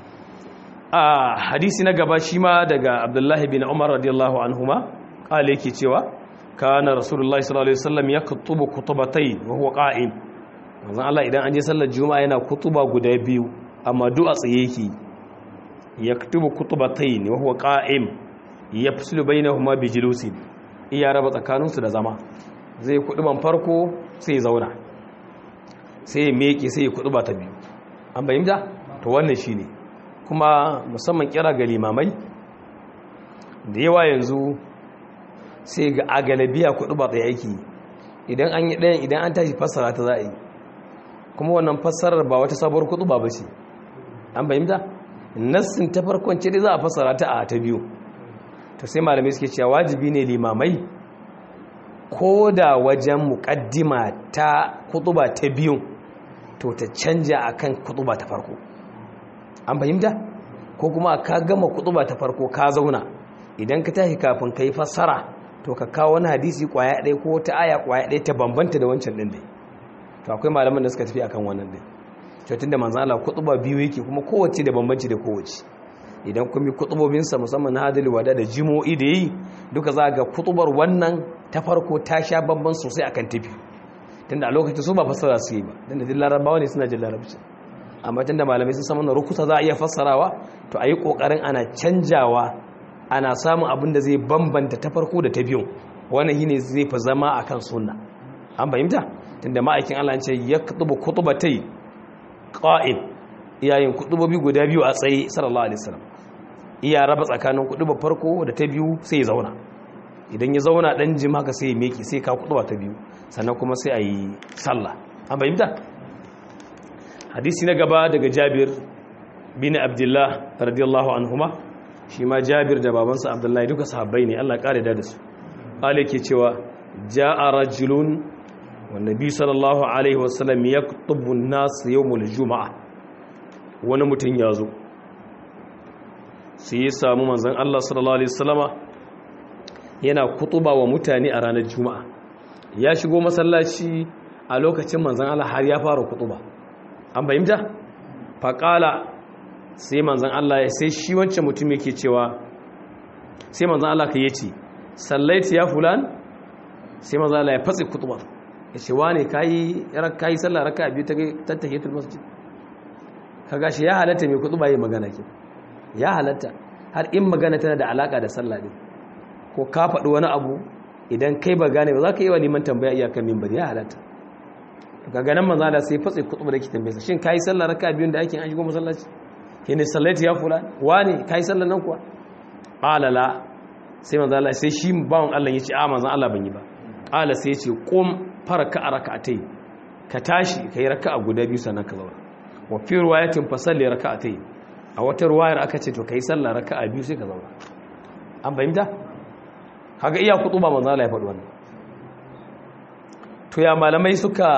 a hadisi na gaba shi ma daga abdullahi bin umar radiyallahu anhuma kala yake cewa kana rasulullahi sallallahu alaihi wasallam ya kutubu kutubatai wa huwa qa'im manzon Allah idan an je sallar juma'a yana kutuba guda biyu amma du'a tsaye yake yaktubu kutubatai wa huwa qa'im yafsilu bainahuma bi julusin iya raba tsakaninsu da zama zai kuduban farko sai ya zauna sai ya meke sai ya kuduba ta biyu an bayyana to wannan shine kuma musamman kira ga limamai da yawa yanzu sai ga agalabiya kudu ba tsaye aiki idan an yi ɗayan idan an tashi fassara ta za a yi kuma wannan fassarar ba wata sabuwar kudu ba ba ce an bayyanta nassin ta farkon ce dai za a fassara ta a ta biyu to sai malamai suke cewa wajibi ne limamai ko da wajen muƙaddima ta kutuba ta biyu to ta canja akan kutuba ta farko an fahimta ko kuma ka gama kutuba ta farko ka zauna idan ka tashi kafin ka yi fassara to ka kawo wani hadisi kwaya ɗaya ko ta aya kwaya ɗaya ta bambanta da wancan ɗin dai to akwai malaman da suka tafi akan wannan ɗin to tunda manzo Allah kutuba biyu yake kuma kowace da bambanci da kowace idan kun bi kutubobinsa musamman na hadali wada da jimo'i da yi duka za ga kutubar wannan ta farko ta sha bamban sosai akan tafi tunda a lokacin su ba fassara su yi ba tunda duk larabawa ne suna jin larabci amma tunda malamai sun samu na rukusa za a iya fassarawa to a yi ƙoƙarin ana canjawa ana samun abin da zai bambanta ta farko da ta biyu wannan shine zai fi zama a kan sunna an fahimta tunda ma'aikin Allah ce ya kutuba kutubatai qa'im iyayen kutubobi guda biyu a tsaye sallallahu alaihi wasallam iya raba tsakanin kutuba farko da ta biyu sai ya zauna idan ya zauna dan jim haka sai ya meki sai ka kutuba ta biyu sannan kuma sai a yi sallah an bayyana hadisi na gaba daga Jabir bin Abdullah radiyallahu anhuma shi ma Jabir da babansa Abdullahi duka sahabbai ne Allah kare da su qale ke cewa ja'a rajulun wan nabi sallallahu alaihi wasallam yaktubu an-nas yawmul juma'a wani mutum ya zo sai ya samu manzon Allah sallallahu alaihi wasallama yana kutuba wa mutane a ranar juma'a ya shigo masallaci a lokacin manzon Allah har ya fara kutuba an bayyanta faqala sai manzon Allah ya sai shi wancan mutum yake cewa sai manzon Allah ka yace sallaiti ya fulan sai manzon Allah ya fatsi kutubar ya ce wane kayi kayi sallah raka biyu ta tattahiyatul masjid kaga shi ya halatta mai kutuba yi magana ke ya halatta har in magana tana da alaka da sallah ne ko ka faɗi wani abu idan kai ba gane ba za ka yi wa liman tambaya iyakan mimbar ya halatta kaga nan manzon Allah sai fatsi kutubar da ke tambaye shin kayi sallah raka biyun da ake an shigo masallaci shine sallaiti ya fulan wane kai sallan nan kuwa qala la sai manzo Allah sai shi bawon Allah yace a manzo Allah ban yi ba qala sai yace qum faraka rak'atay ka tashi kai raka'a guda biyu sannan ka zauna wa fi riwayatin fa salli rak'atay a wata riwayar aka ce to kai sallah raka'a biyu sai ka zauna an fahimta kaga iya kutuba manzo Allah ya faɗi wannan to ya malamai suka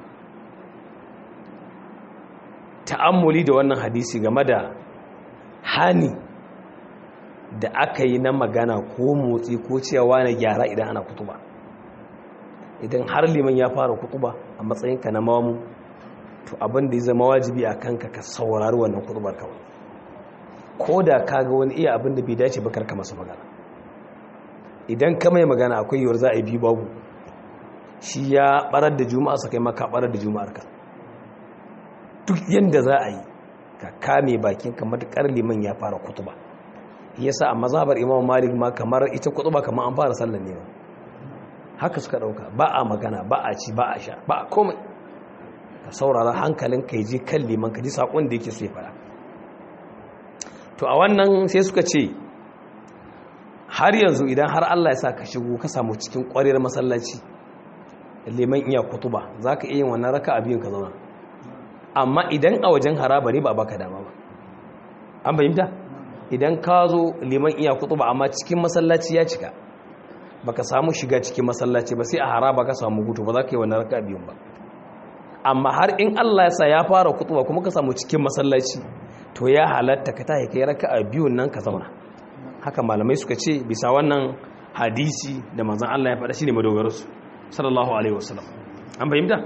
ta'ammuli da wannan hadisi game da hani da aka yi na magana ko motsi ko cewa na gyara idan ana kutuba idan har liman ya fara kutuba a matsayinka na mamu to abin da ya zama wajibi a kanka ka saurari wannan kutubar kawai ko da ka ga wani iya abin da bai dace ba karka masa magana idan ka mai magana akwai yiwuwar za a yi biyu babu shi ya barar da juma'a sa kai maka barar da juma'ar ka duk yadda za a yi ka kame bakin ka matukar liman ya fara kutuba yasa a mazhabar imam malik ma kamar ita kutuba kamar an fara sallar ne haka suka dauka ba a magana ba a ci ba a sha ba a komai ka saurara hankalin ka ji kan liman ka ji sakon da yake so ya fara to a wannan sai suka ce har yanzu idan har Allah ya sa ka shigo ka samu cikin ƙwarar masallaci liman iya kutuba za ka iya yin wannan raka a biyun ka zauna amma idan a wajen haraba ne ba baka dama ba an fahimta idan ka zo liman iya kutuba amma cikin masallaci ya cika baka samu shiga cikin masallaci ba sai a haraba ka samu hutu ba za ka yi wannan raka a biyun ba amma har in Allah ya sa ya fara kutuba kuma ka samu cikin masallaci to ya halatta ka tahi kai raka a biyun nan ka zauna haka malamai suka ce bisa wannan hadisi da manzon Allah ya faɗa shine madogararsu sallallahu alaihi wasallam an fahimta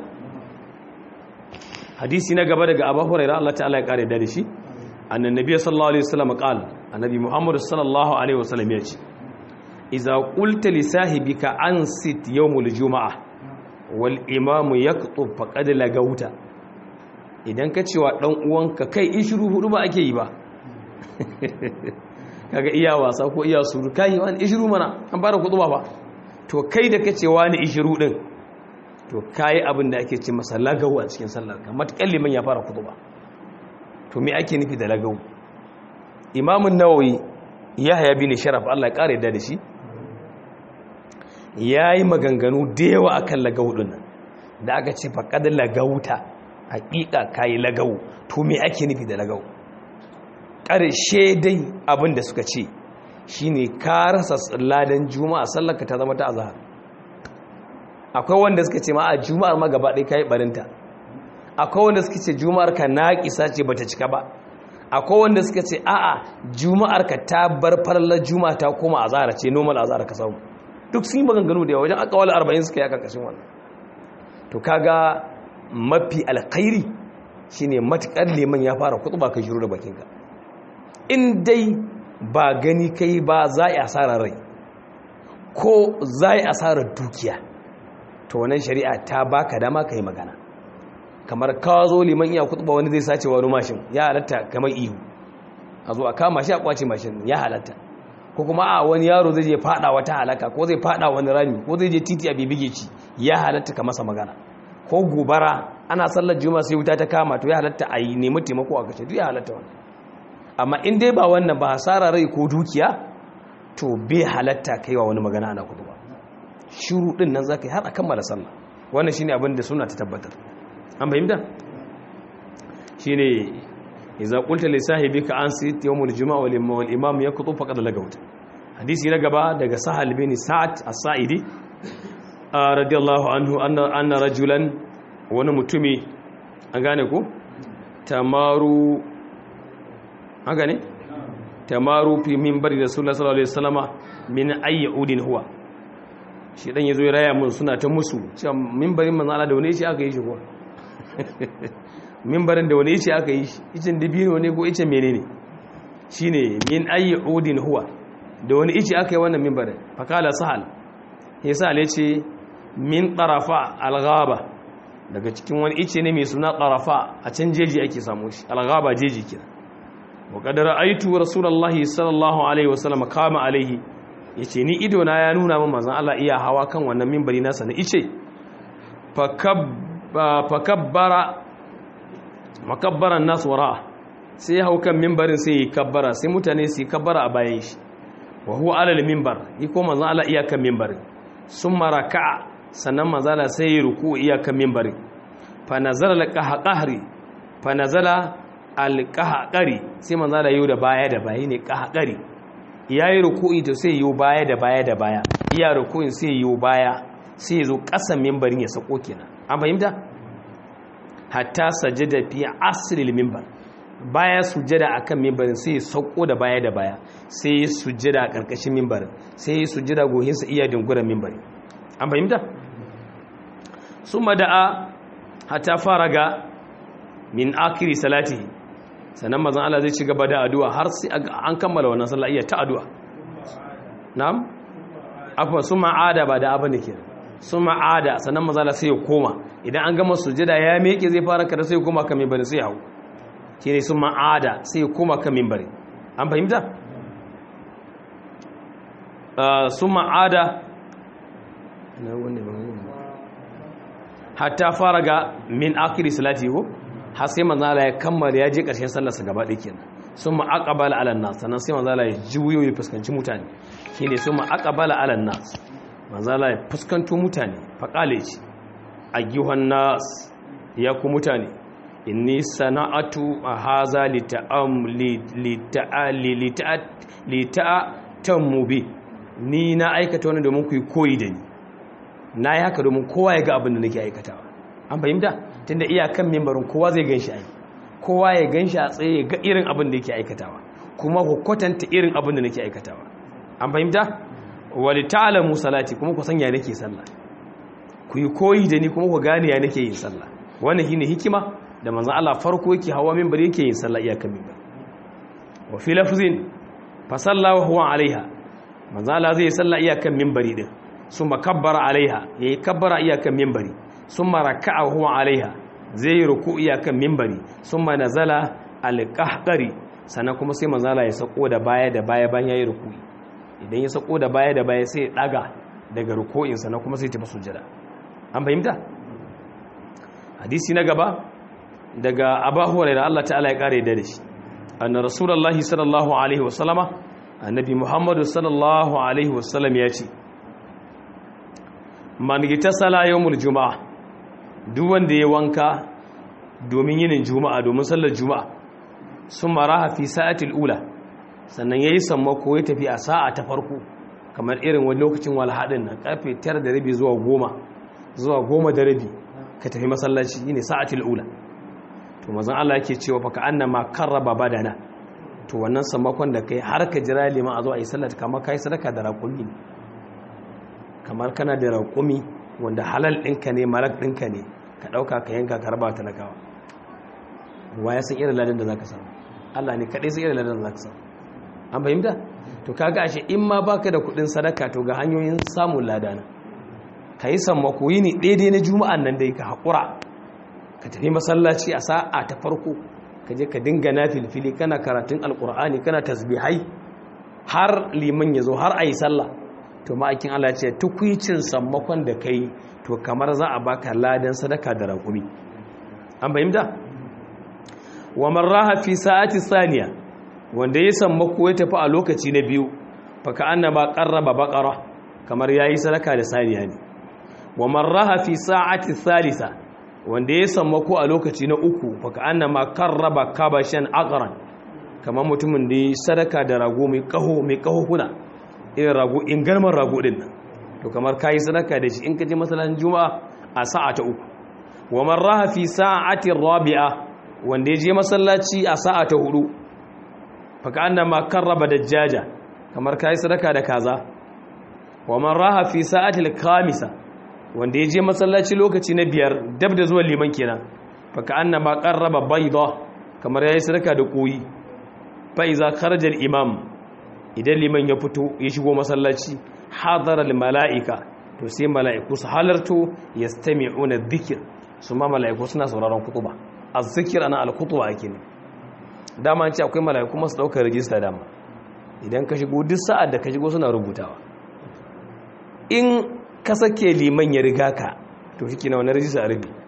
hadisi na gaba daga Abu Hurairah Allah ta'ala ya kare da shi annan nabi sallallahu alaihi wasallam qala annabi Muhammad sallallahu alaihi wasallam ya ce idza qulta li sahibika ansit yawmul jumu'ah wal imamu yaktub faqad lagauta idan ka cewa dan uwanka kai ishiru hudu ba ake yi ba kaga iya wasa ko iya suru kai wani ishiru mana an fara kutuba ba to kai da kace wani ishiru din to kai abin da ake ce masa lagawu a cikin sallar ka matakan liman ya fara kutuba to me ake nufi da lagawu imamun nawawi yahya bin sharaf Allah ya kare da da shi yayi maganganu da yawa akan lagawu din nan da aka ce faqad lagauta hakika kai lagawu to me ake nufi da lagawu ƙarshe dai abin da suka ce shi ne ka rasa ladan juma'a sallaka ta zama ta azahar akwai wanda suka ce ma a juma'ar ma gaba ɗaya ka yi ɓarinta akwai wanda suka ce juma'ar ka naƙisa ce ba ta cika ba akwai wanda suka ce a'a juma'ar ka ta bar farlar juma'a ta koma azahar ce normal azahar ka samu duk sun yi maganganu da yawa wajen akawal arba'in suka yi a ƙarƙashin wannan to kaga mafi alkhairi shine matukar liman ya fara kutuba ka shiru da bakinka in dai ba gani kai ba za a asarar rai ko za a asarar dukiya to wannan shari'a ta baka dama ka yi magana kamar ka zo liman iya kutuba wani zai sace wani mashin ya halatta kamar ihu a zo a kama shi a kwace mashin ya halatta ko kuma a wani yaro zai je fada wata halaka ko zai fada wani rami ko zai je titi a bibige ci ya halatta ka masa magana ko gobara ana sallar juma'a sai wuta ta kama to ya halatta a yi nemi taimako a kashe duk ya halatta wannan amma in dai ba wannan ba hasara rai ko dukiya to bai halatta kai wa wani magana ana kudu ba shiru din nan zaka yi har a kammala sallah wannan shine abin da suna ta tabbatar an fahimta shine idza qulta li sahibika ansit yawmul juma'a wal imam yakutu faqad lagawt hadisi na gaba daga sahal bin sa'ad as-sa'idi radiyallahu anhu anna anna rajulan wani mutumi an gane ko tamaru an gane tamaru fi minbari rasulullah sallallahu alaihi wasallama min ayyudin huwa shi dan yazo ya raya mun suna ta musu cewa minbarin manzo Allah da wani shi aka yi shi ko minbarin da wani shi aka yi shi icin dibino ne ko icin menene shine min ayyudin huwa da wani ici aka yi wannan minbarin fakala sahal yasa ne ce min tarafa alghaba daga cikin wani ice ne mai suna tarafa a can jeji ake samu shi alghaba jeji kira wa kadara aitu rasulullahi sallallahu alaihi wasallam kama alaihi yace ni ido na ya nuna min manzon Allah iya hawa kan wannan minbari nasa na ice fakabbara makabbaran nas wara sai ya hau kan minbarin sai ya kabbara sai mutane su kabbara a bayan shi wa huwa alal minbar yi ko manzon Allah iya kan minbarin summa raka'a sannan manzon Allah sai ya ruku iya kan minbarin fa nazala al-qahqari fa nazala al-qahqari sai manzon Allah yau da baya da baya ne qahqari yayi ruku'i to sai yau baya da baya da baya iya ruku'in sai yau baya sai zo kasan minbarin ya sako kenan an fahimta hatta sajada fi asril minbar baya sujjada akan mimbarin sai ya sauko da baya da baya sai ya sujjada a karkashin mimbarin sai ya sujjada gohinsa iya dinguran mimbarin an fahimta sun mada'a hata faraga min akiri salati sannan mazan Allah zai ci gaba da addu'a har sai an kammala wannan sallah iya ta addu'a na'am afwa sun ma'ada ba da abin da ke sun ma'ada sannan mazan Allah sai ya koma idan an gama sujjada ya meke zai fara kada sai ya koma kan mimbarin sai ya hau shi ne sun ma'ada sai kuma kan mimbari an fahimta? sun ma'ada hatta fara ga min akiri salati ko har sai manzala ya kammala ya je ƙarshen sallarsa gaba ɗaya sun ma'aƙabala alan nas sannan sai manzala ya juyo ya fuskanci mutane shi ne sun ma'aƙabala alan nas manzala ya fuskanto mutane faƙale ce a gihon nas ya ku mutane inni sana'atu haza lita'atammu bi ni na aikata wani domin ku yi koyi da ni na yi haka domin kowa ya ga abin da nake aikatawa an fahimta tunda iyakan membarin kowa zai gan shi ai kowa ya gan shi a tsaye ya ga irin abin da yake aikatawa kuma ku kwatanta irin abin da nake aikatawa an fahimta wali ta'lamu salati kuma ku sanya nake sallah ku yi koyi da ni kuma ku gane ya nake yin sallah wannan shine hikima da manzan Allah farko yake hawa minbari yake yin sallah iyakan minbar wa fi lafzin fa salla wa huwa alaiha manzan Allah zai sallah iyakan minbari din summa kabbara alaiha yayi kabbara iyakan minbari summa raka'a wa huwa alaiha zai ruku iyakan minbari summa nazala alqahqari sannan kuma sai manzan Allah ya sako da baya da baya bayan yayi ruku idan ya sako da baya da baya sai ya daga daga ruku'in sannan kuma sai ya tafi sujjada an fahimta hadisi na gaba daga abu hurairah Allah ta'ala ya kare da shi anna rasulullahi sallallahu alaihi wasallama annabi muhammadu sallallahu alaihi wasallam ya ce man gitasala yawmul juma'a duk wanda ya wanka domin yinin juma'a domin sallar juma'a sun maraha fi sa'atil ula sannan yayi sammako ya tafi a sa'a ta farko kamar irin wani lokacin walhadin nan karfe 9 da rabi zuwa 10 zuwa 10 da rabi ka tafi masallaci ne sa'atil ula to mazan Allah yake cewa fa ka annama karraba badana to wannan samakon da kai har ka jira liman a zo a yi sallar kamar kai sadaka da raƙumi ne kamar kana da raƙumi wanda halal ɗinka ne malak ɗinka ne ka ɗauka ka yanka ka raba talakawa wa ya san irin ladan da za ka samu Allah ne kaɗai san irin ladan da za ka samu an fahimta to kaga ashe in ma baka da kuɗin sadaka to ga hanyoyin samun ladana ka yi sammako yi ne daidai na juma'an nan dai ka haƙura ka tafi masallaci a sa'a ta farko ka je ka dinga na filfili kana karatun alƙur'ani kana tasbihai har liman ya zo har a yi sallah to ma'aikin Allah ce tukwicin sammakon da kai to kamar za a baka ladan sadaka da raƙumi an fahimta wa marraha fi sa'ati saniya wanda ya sammako ya tafi a lokaci na biyu faka annaba qarraba baqara kamar yayi sadaka da saniya ne wa marraha fi sa'ati thalitha wanda ya sammako a lokaci na uku faka annama qarraba kabashan aqran kamar mutumin da ya sadaka da rago mai kaho mai kaho kuna irin rago in garman rago din nan to kamar kayi sadaka da shi in ka je masallacin juma'a a sa'a ta uku wa marraha fi sa'ati rabi'a wanda ya je masallaci a sa'a ta hudu faka annama karraba dajjaja kamar kayi sadaka da kaza wa marraha fi sa'ati al-khamisa wanda ya je masallaci lokaci na biyar dab da zuwa liman kenan faka annama qarraba bayda kamar yayi sadaka da koyi fa iza kharaja al-imam idan liman ya fito ya shigo masallaci hadara al-mala'ika to sai mala'iku su halarto yastami'una dhikr su ma mala'iku suna sauraron kutuba az-zikr ana al-kutuba ake ne dama an ce akwai mala'iku masu daukar rijista dama idan ka shigo duk sa'ad da ka shigo suna rubutawa in ka sake liman ya riga ka to shi na wani rijista a rubi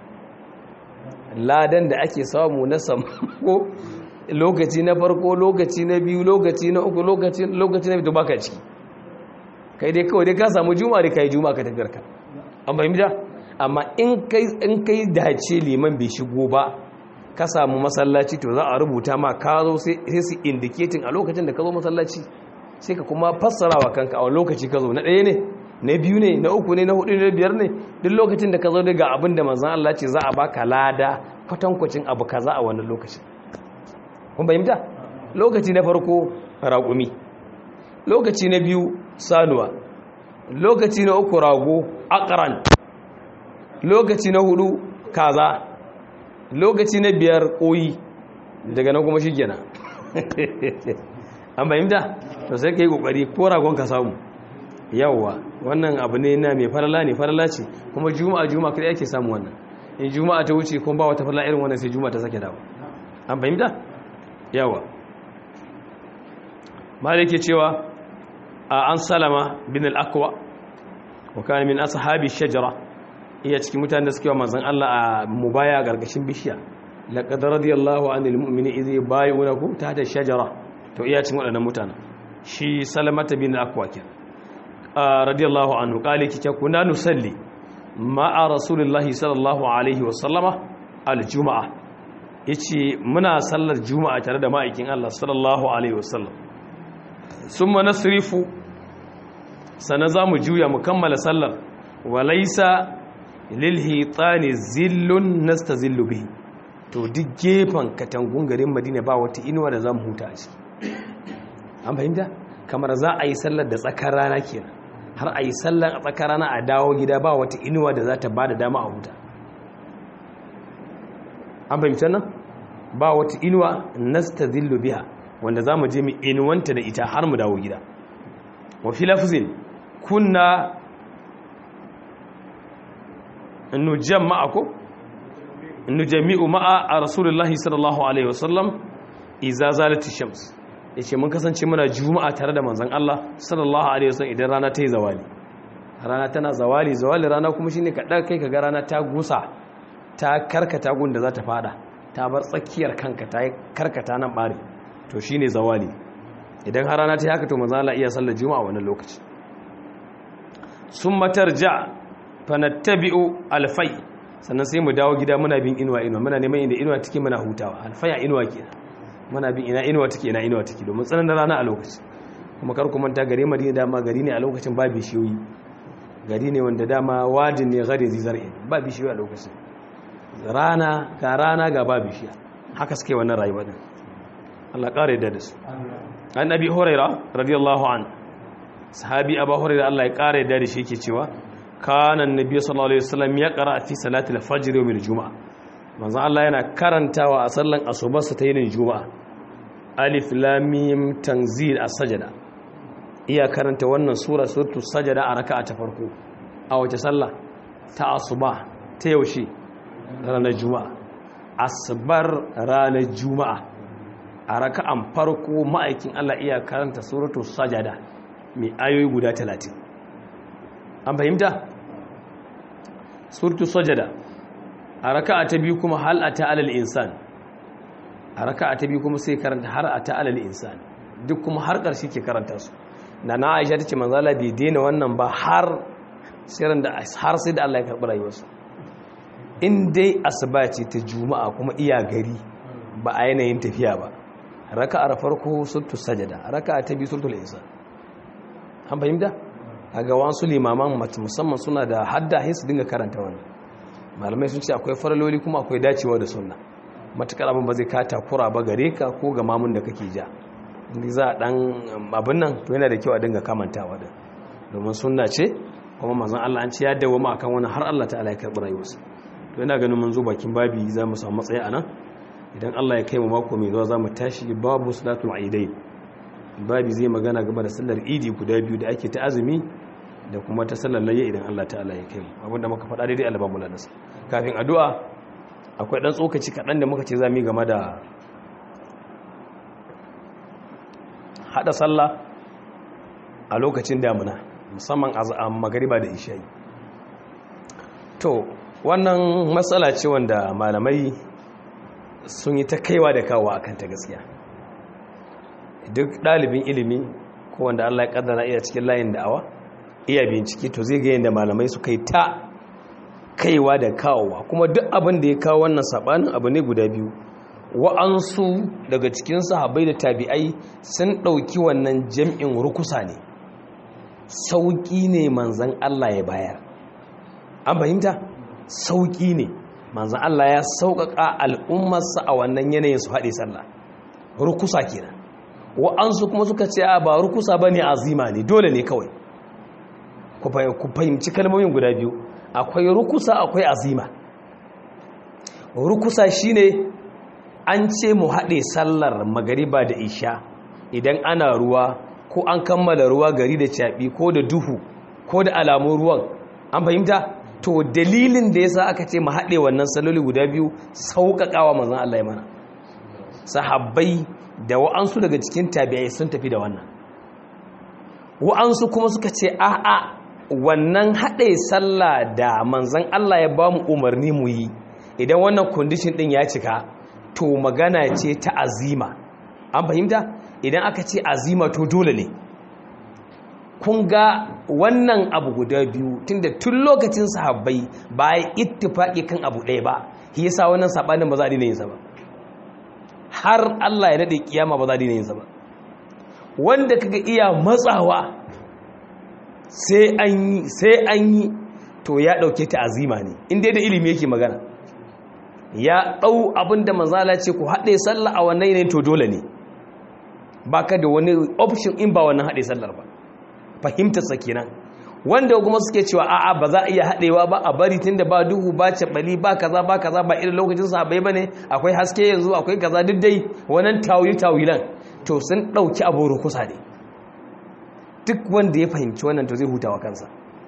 ladan da ake samu na samko lokaci na farko lokaci na biyu lokaci na uku lokaci na biyu baka ciki kai dai kawai dai ka samu juma'a da kai juma'a ka tafiyar ka an fahimta amma in kai in kai dace liman bai shigo ba ka samu masallaci to za a rubuta ma ka zo sai su indicating a lokacin da ka zo masallaci sai ka kuma fassara wa kanka a lokaci ka zo na ɗaya ne na biyu ne na uku ne na hudu ne na biyar ne duk lokacin da ka zo daga abin da manzan Allah ce za a baka lada kwatankwacin abu kaza a wannan lokacin kun fahimta lokaci na farko raƙumi lokaci na biyu sanuwa lokaci na uku rago akaran lokaci na hudu kaza lokaci na biyar koyi daga nan kuma shi kenan an fahimta to sai ka yi kokari ko ragon ka samu yawwa wannan abu ne na mai farala ne farala ce kuma juma'a juma'a kai ake samu wannan in juma'a ta wuce kuma ba wata farala irin wannan sai juma'a ta sake dawo an fahimta yawa malike cewa a an salama bin al-aqwa wa kana min ashabi shajara iya cikin mutanen da suke wa manzon Allah a mubaya gargashin bishiya laqad radiyallahu anil mu'mini idh yubayyinukum tahta shajara to iya cikin wadannan mutanen shi salamata bin al-aqwa kenan radiyallahu anhu kale kike kuna nusalli ma'a rasulullahi sallallahu alaihi wa sallama aljuma'a yace muna sallar juma'a tare da ma'aikin Allah sallallahu alaihi wa sallam summa nasrifu sana zamu juya mu kammala sallar walaysa lil hitani zillun nastazillu bihi to duk gefen katangun garin Madina ba wata inuwa da zamu huta a ciki an fahimta kamar za a yi sallar da tsakar rana kenan har a yi sallar a tsakar rana a dawo gida ba wata inuwa da za ta ba da dama a huta an fahimta nan ba wata inuwa nasta zillu biya wanda za mu je mu inuwanta da ita har mu dawo gida wa fi lafzin kunna nujan ma'ako nujami'u ma'a a rasulullahi sallallahu alaihi wasallam iza zalati shams ya ce mun kasance muna juma'a tare da manzan Allah sallallahu alaihi wasallam idan rana ta yi zawali rana tana zawali zawali rana kuma shine ka kai ka ga rana ta gusa ta karkata gun da za ta fada ta bar tsakiyar kanka ta karkata nan bare to shine zawali idan har rana ta yi haka to manzan Allah iya sallar juma'a wannan lokaci summa tarja fanattabi'u alfai sannan sai mu dawo gida muna bin inuwa inuwa muna neman inda inuwa take muna hutawa alfaya inuwa kenan muna bin ina inuwa take ina inuwa take domin tsananin rana a lokaci kuma kar ku manta gare Madina dama gari ne a lokacin ba bishiyoyi gari ne wanda dama wadin ne gare zizar'i ba bishiyoyi a lokacin rana ga rana ga ba bishiya haka suke wannan rayuwa din Allah kare da su an abi huraira radiyallahu an sahabi abu huraira Allah ya kare da shi yake cewa kana annabi sallallahu alaihi wasallam ya qara fi salati al-fajr yawm al-jum'ah manzo Allah yana karantawa a sallan asubarsa ta yinin juma'a alif lam mim tanzil as-sajda iya karanta wannan sura suratul sajda a raka'a ta farko a wace sallah ta asuba ta yaushe ranar juma'a asbar ranar juma'a a raka'an farko ma'aikin Allah iya karanta suratul sajda mai ayoyi guda 30 an fahimta surtu sajada a raka'a ta biyu kuma hal ata alal insan a raka'a ta biyu kuma sai karanta har ata alal insan duk kuma har ƙarshe ke karanta su na na Aisha tace manzo Allah bai daina wannan ba har sai da har sai da Allah ya karɓi rayuwarsa in dai asuba ce ta juma'a kuma iya gari ba a yanayin tafiya ba raka'ar farko surtu sajada raka'a ta biyu surtul insan an fahimta a ga wasu limaman musamman suna da hadda su dinga karanta wannan malamai sun ce akwai faraloli kuma akwai dacewa da sunna matukar abin ba zai ka takura ba gare ka ko ga mamun da kake ja inda za a dan abin nan to yana da kyau a dinga kamantawa da domin sunna ce kuma manzon Allah an ce ya dawo ma akan wani har Allah ta'ala ya karɓi rayuwarsa to yana ganin mun zo bakin babi za mu samu matsayi anan idan Allah ya kai mu mako mai zuwa za mu tashi babu salatul aidain babi zai magana game da sallar idi guda biyu da ake ta azumi da kuma ta sallar layya idan Allah ta'ala ya kai mu abinda muka faɗa daidai Allah ba mu ladansa kafin addu'a akwai dan tsokaci kaɗan da muka ce za mu yi game da hada sallah a lokacin damuna musamman a magariba da isha'i to wannan matsala ce wanda malamai sun yi ta kaiwa da kawo akan ta gaskiya duk ɗalibin ilimi ko wanda Allah ya kaddara iya cikin layin da'awa iya bincike to zai ga yadda malamai su kai ta kaiwa da kawowa kuma duk abin da ya kawo wannan sabanin abu ne guda biyu wa'ansu daga cikin sahabbai da tabi'ai sun ɗauki wannan jam'in rukusa ne sauƙi ne manzan Allah ya bayar an fahimta sauƙi ne manzan Allah ya sauƙaƙa al'ummarsa a wannan yanayin su haɗe sallah rukusa kenan wa'ansu kuma suka ce a ba rukusa ba ne azima ne dole ne kawai ku fahimci kalmomin guda biyu akwai rukusa akwai azima rukusa shine an ce mu haɗe sallar magariba da isha idan ana ruwa ko an kammala ruwa gari da caɓi ko da duhu ko da alamun ruwan an fahimta to dalilin da yasa aka ce mu haɗe wannan saloli guda biyu sauƙaƙawa manzon Allah ya mana sahabbai da wa'ansu daga cikin tabi'ai sun tafi da wannan wa'ansu kuma suka ce a'a wannan haɗe sallah da manzon Allah ya ba mu umarni mu yi idan wannan condition ɗin ya cika to magana ce ta azima an fahimta idan aka ce azima to dole ne kun ga wannan abu guda biyu tunda tun lokacin sahabbai ba ya ittifaki kan abu ɗaya ba shi yasa wannan sabanin ba za a dina yin sa ba har Allah ya dade kiyama ba za a dina yin sa ba wanda kaga iya matsawa sai an yi sai an yi to ya dauke ta azima ne inda da ilimi yake magana ya ɗau abin da manzala ce ku haɗe sallah a wannan yanayin to dole ne ba ka da wani option in ba wannan haɗe sallar ba fahimtarsa kenan wanda kuma suke cewa a'a ba za a iya haɗewa ba a bari tun da ba duhu ba caɓali ba kaza ba kaza ba irin lokacin sahabai ba ne akwai haske yanzu akwai kaza duk dai wannan tawili tawilan to sun ɗauki abu rukusa ne duk wanda ya fahimci wannan to zai hutawa kansa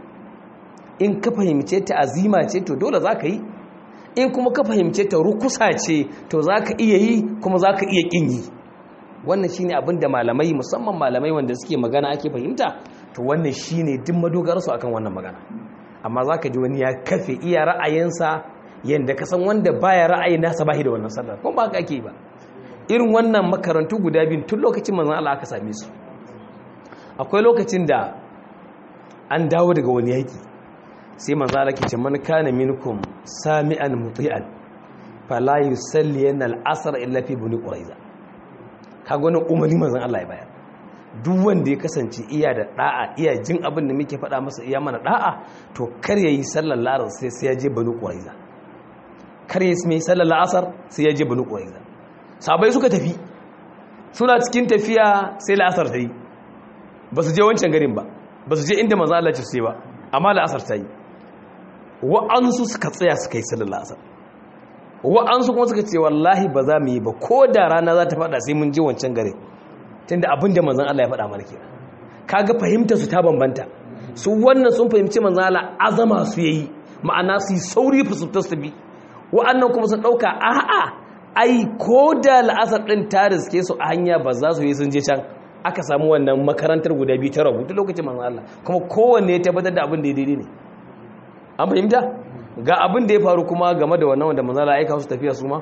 in ka fahimce ta azima ce to dole za ka yi in kuma ka fahimce ta rukusa ce to za ka iya yi kuma za ka iya ƙin yi wannan shi ne abinda malamai musamman malamai wanda suke magana ake fahimta to wannan shi ne duk madogararsu akan wannan magana amma za ka ji wani ya kafe iya ra'ayinsa yadda ka san wanda baya ra'ayin nasa ba da wannan sallar kuma ba ka ake ba irin wannan makarantu guda biyu tun lokacin manzan Allah aka same su akwai lokacin da an dawo daga wani yaki sai manzo Allah ke ce man kana minkum sami'an muti'an fala yusalli al-asr illa fi bani quraiza kaga wannan umarni manzo Allah ya bayar duk wanda ya kasance iya da da'a iya jin abin da muke faɗa masa iya mana da'a to kar yayi sallar la'asar sai sai ya je bani quraiza kar yayi mai sallar la'asar sai ya je bani quraiza sabai suka tafi suna cikin tafiya sai la'asar ta yi ba su je wancan garin ba ba su je inda manzo Allah ce sai ba amma la'asar ta yi wa'ansu suka tsaya suka yi sallar la'asar wa'ansu kuma suka ce wallahi ba za mu yi ba ko da rana za ta fada sai mun ji wancan gare tunda abin da manzan Allah ya faɗa mana kenan kaga fahimtar su ta bambanta su wannan sun fahimci manzan Allah azama su yayi ma'ana su yi sauri fusutar su bi wa'annan kuma sun ɗauka a'a ai ko da la'asar ɗin ta riske su a hanya ba za su yi sun je can aka samu wannan makarantar guda biyu ta rabu duk lokacin manzon Allah kuma kowanne ya tabbatar da abin da ya daidai ne an fahimta ga abin da ya faru kuma game da wannan wanda manzon Allah ya aika su tafiya su ma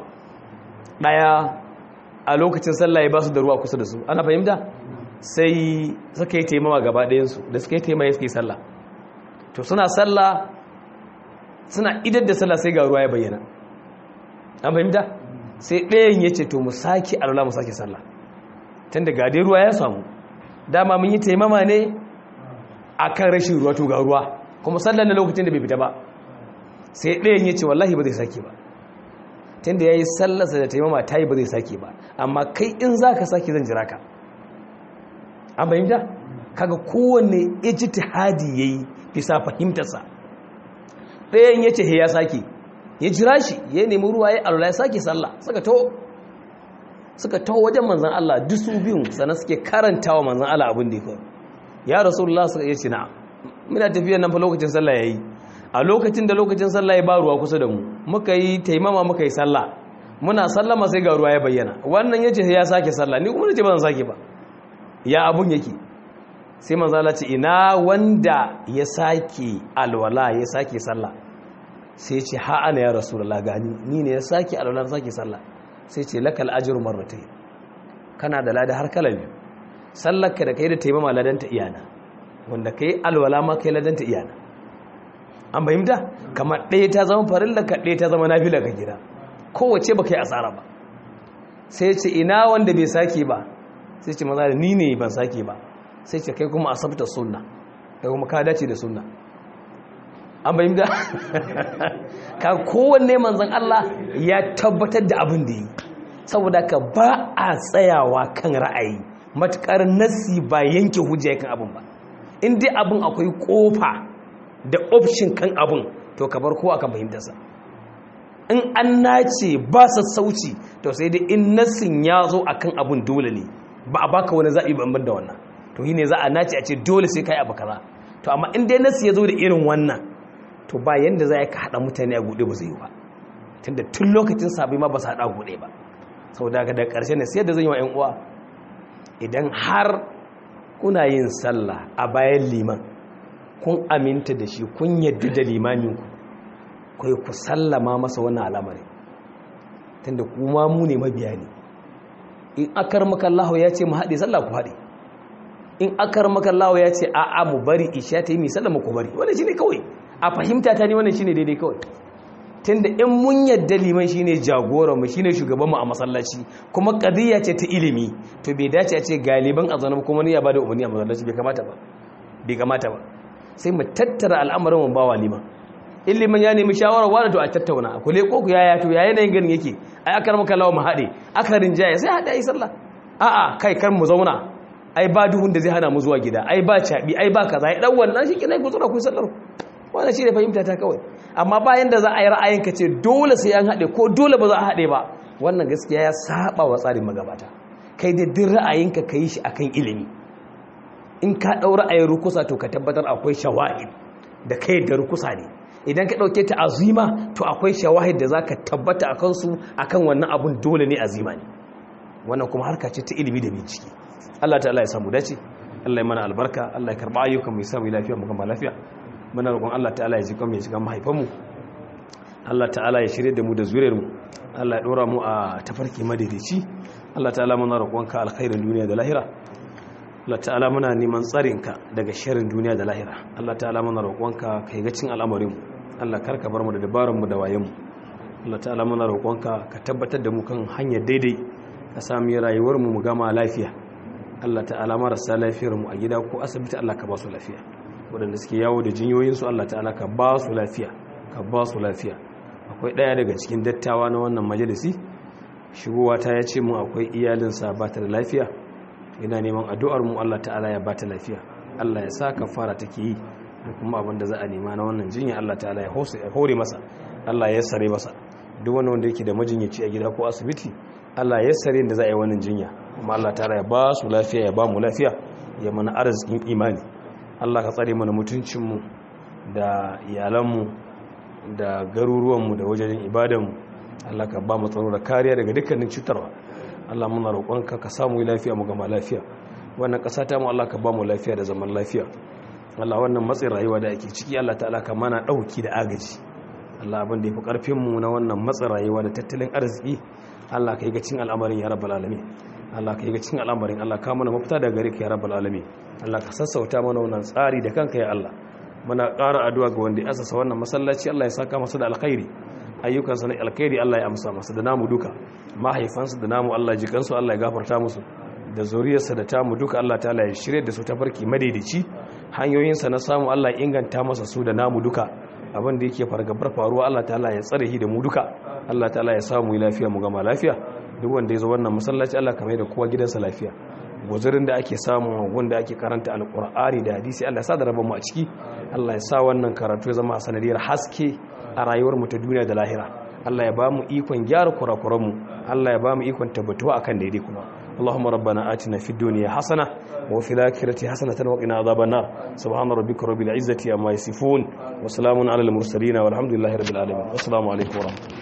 daya a lokacin sallah ya ba su da ruwa kusa da su ana fahimta sai suka yi taimama gaba ɗayansu da suka yi taimama suka yi sallah to suna sallah suna idar da sallah sai ga ruwa ya bayyana an fahimta sai ɗayan ya ce to mu sake alwala mu sake sallah tun da gadai ruwa ya samu dama mun yi taimama ne a kan rashin ruwa to ga ruwa kuma sallar na lokacin da bai fita ba sai ɗayan ya ce wallahi ba zai sake ba tun da ya yi sallarsa da taimama ta yi ba zai sake ba amma kai in za ka sake zan jira ka an fahimta kaga kowanne ijtihadi yayi bisa fahimtarsa ɗayan ya ce ya sake ya jira shi ya nemi ruwa ya alwala ya sake sallah suka to suka to wajen manzan Allah duk su biyun sannan suke karantawa manzan Allah abin da ya kawo ya rasulullah suka iya ce na muna tafiya nan fa lokacin sallah yayi a lokacin da lokacin sallah ya ba ruwa kusa da mu muka yi taimama muka yi sallah muna sallama sai ga ruwa ya bayyana wannan yace ya sake sallah ni kuma nace ba zan sake ba ya abun yake sai manzo Allah ce ina wanda ya sake alwala ya sake sallah sai ya ce ha ana ya rasulullah gani ni ne ya sake alwala sake sallah sai ce lakal ajru marratayn kana da lada har kala biyu sallarka da kai da taimama ladan ta iyana wanda kai alwala ma kai ladan ta iyana an fahimta kamar ɗaya ta zama farilla ka ɗaya ta zama nafila ka gida kowace ba kai asara ba sai ce ina wanda bai sake ba sai ce maza da ni ne ban sake ba sai ce kai kuma asabta sunna kai kuma ka dace da sunna an fahimta ka kowanne manzan Allah ya tabbatar da abin da yi saboda ka ba a tsayawa kan ra'ayi matukar nasi ba yanke hujja kan abin ba in dai abin akwai kofa da option kan abin to ka bar kowa kan fahimtarsa in an nace ba sassauci to sai dai in nassin ya zo akan abin dole ne ba a baka wani zaɓi ban da wannan to yi ne za a nace a ce dole sai ka yi abu kaza to amma in dai nassi ya zo da irin wannan to ba yanda za ka haɗa mutane a guɗe ba zai yi ba tunda tun lokacin sabai ma ba su haɗa guɗe ba sau daga da ƙarshe ne sai da zan yi wa 'yan uwa idan har kuna yin sallah a bayan liman kun aminta da shi kun yadda da limaminku kai ku sallama masa wannan al'amari tunda kuma mu ne mabiya ne in akar makallahu ya ce mu haɗe sallah ku haɗe in akar makallahu ya ce a'a mu bari isha ta yi mai sallama ku bari wannan shine kawai a fahimta ta ne wannan shine daidai kawai tunda in mun yadda liman shine jagoran mu shine shugaban mu a masallaci kuma qadiyya ce ta ilimi to bai dace a ce galiban azana kuma ne ya bada umarni a masallaci bai kamata ba bai kamata ba sai mu tattara al'amarin mu bawa liman in liman ya nemi shawara wani to a tattauna ku leko ku yaya to ya yanayin ganin yake ai akar maka lawa mu haɗe aka rinjaye sai haɗe ai sallah a'a kai kar mu zauna ai ba duhun da zai hana mu zuwa gida ai ba caɓi ai ba kaza ai dan wannan shi kinai ku tsora ku sallar wannan shi ne fahimta ta kawai amma bayan da za a yi ra'ayin ka ce dole sai an haɗe ko dole ba za a haɗe ba wannan gaskiya ya saba wa tsarin magabata kai da duk ra'ayinka ka yi shi akan ilimi in ka ɗau ra'ayin rukusa to ka tabbatar akwai shawahid da kai da rukusa ne idan ka ɗauke ta azima to akwai shawahid da za ka tabbata a kansu akan wannan abun dole ne azima ne wannan kuma harka ce ta ilimi da bincike Allah ta'ala ya samu dace Allah ya mana albarka Allah ya karba ayyukan mu ya samu lafiya mu gama lafiya muna roƙon Allah ta'ala ya jika mu ya jika mahaifan mu Allah ta'ala ya shirye da mu da zuriyar mu Allah ya dora mu a tafarki madaidaici Allah ta'ala muna roƙonka alkhairin duniya da lahira Allah ta'ala muna neman tsarinka daga sharrin duniya da lahira Allah ta'ala muna roƙonka ka yi gacin al'amarin Allah karka bar mu da dabarun mu da wayen mu Allah ta'ala muna roƙonka ka tabbatar da mu kan hanyar daidai ka sami rayuwar mu mu gama lafiya Allah ta'ala marasa lafiyar mu a gida ko asibiti Allah ka ba su lafiya waɗanda suke yawo da jinyoyin su Allah ta'ala ka ba su lafiya ka ba su lafiya akwai ɗaya daga cikin dattawa na wannan majalisi shigowa ta ya ce mu akwai iyalinsa ba ta da lafiya yana neman addu'ar mu Allah ta'ala ya ba ta lafiya Allah ya sa kafara take yi da kuma abin da za a nema na wannan jinya Allah ta'ala ya hore masa Allah ya sare masa duk wani wanda yake da majinyaci a gida ko asibiti Allah ya sare da za a yi wannan jinya kuma Allah ta'ala ya ba su lafiya ya ba mu lafiya ya mana arzikin imani Allah ka tsare mana mutuncinmu da iyalanmu da garuruwanmu da wajen ibadanmu Allah ka ba mu tsaro da kariya daga dukkanin cutarwa Allah muna roƙonka ka samu lafiya mu gama lafiya wannan ƙasa ta mu Allah ka ba mu lafiya da zaman lafiya Allah wannan matsin rayuwa da ake ciki Allah ta'ala ka mana ɗauki da agaji Allah abin da ya fi ƙarfinmu na wannan matsin rayuwa da tattalin arziki Allah ka yi ga cin al'amarin ya rabbal alamin Allah ka yi ga cin al'amarin Allah ka mana mafita daga gare ka ya rabbal alamin Allah ka sassauta mana wannan tsari da kanka ya Allah muna ƙara addu'a ga wanda ya asasa wannan masallaci Allah ya saka masa da alkhairi ayyukansa na alkhairi Allah ya amsa masa da namu duka mahaifansu da namu Allah jikansu Allah ya gafarta musu da zuriyarsa da tamu duka Allah ta'ala ya shirye da su ta farki madaidaici hanyoyinsa na samu Allah ya inganta masa su da namu duka abin da yake fargabar faruwa Allah ta'ala ya tsare shi da mu duka Allah ta'ala ya samu lafiya mu gama lafiya duk wanda ya zo wannan masallaci Allah kamar da kowa gidansa lafiya guzurin da ake samu wanda ake karanta alkur'ani da hadisi Allah ya sa da rabon mu a ciki Allah ya sa wannan karatu ya zama sanadiyar haske a rayuwar mu ta duniya da lahira Allah ya ba mu ikon gyara kurakuran mu Allah ya ba mu ikon tabbatuwa akan daidai kuma اللهم ربنا آتنا في الدنيا حسنة وفي الآخرة حسنة وقنا عذاب النار سبحان ربك رب العزة عما يصفون وسلام على المرسلين والحمد لله رب العالمين والسلام عليكم ورحمة الله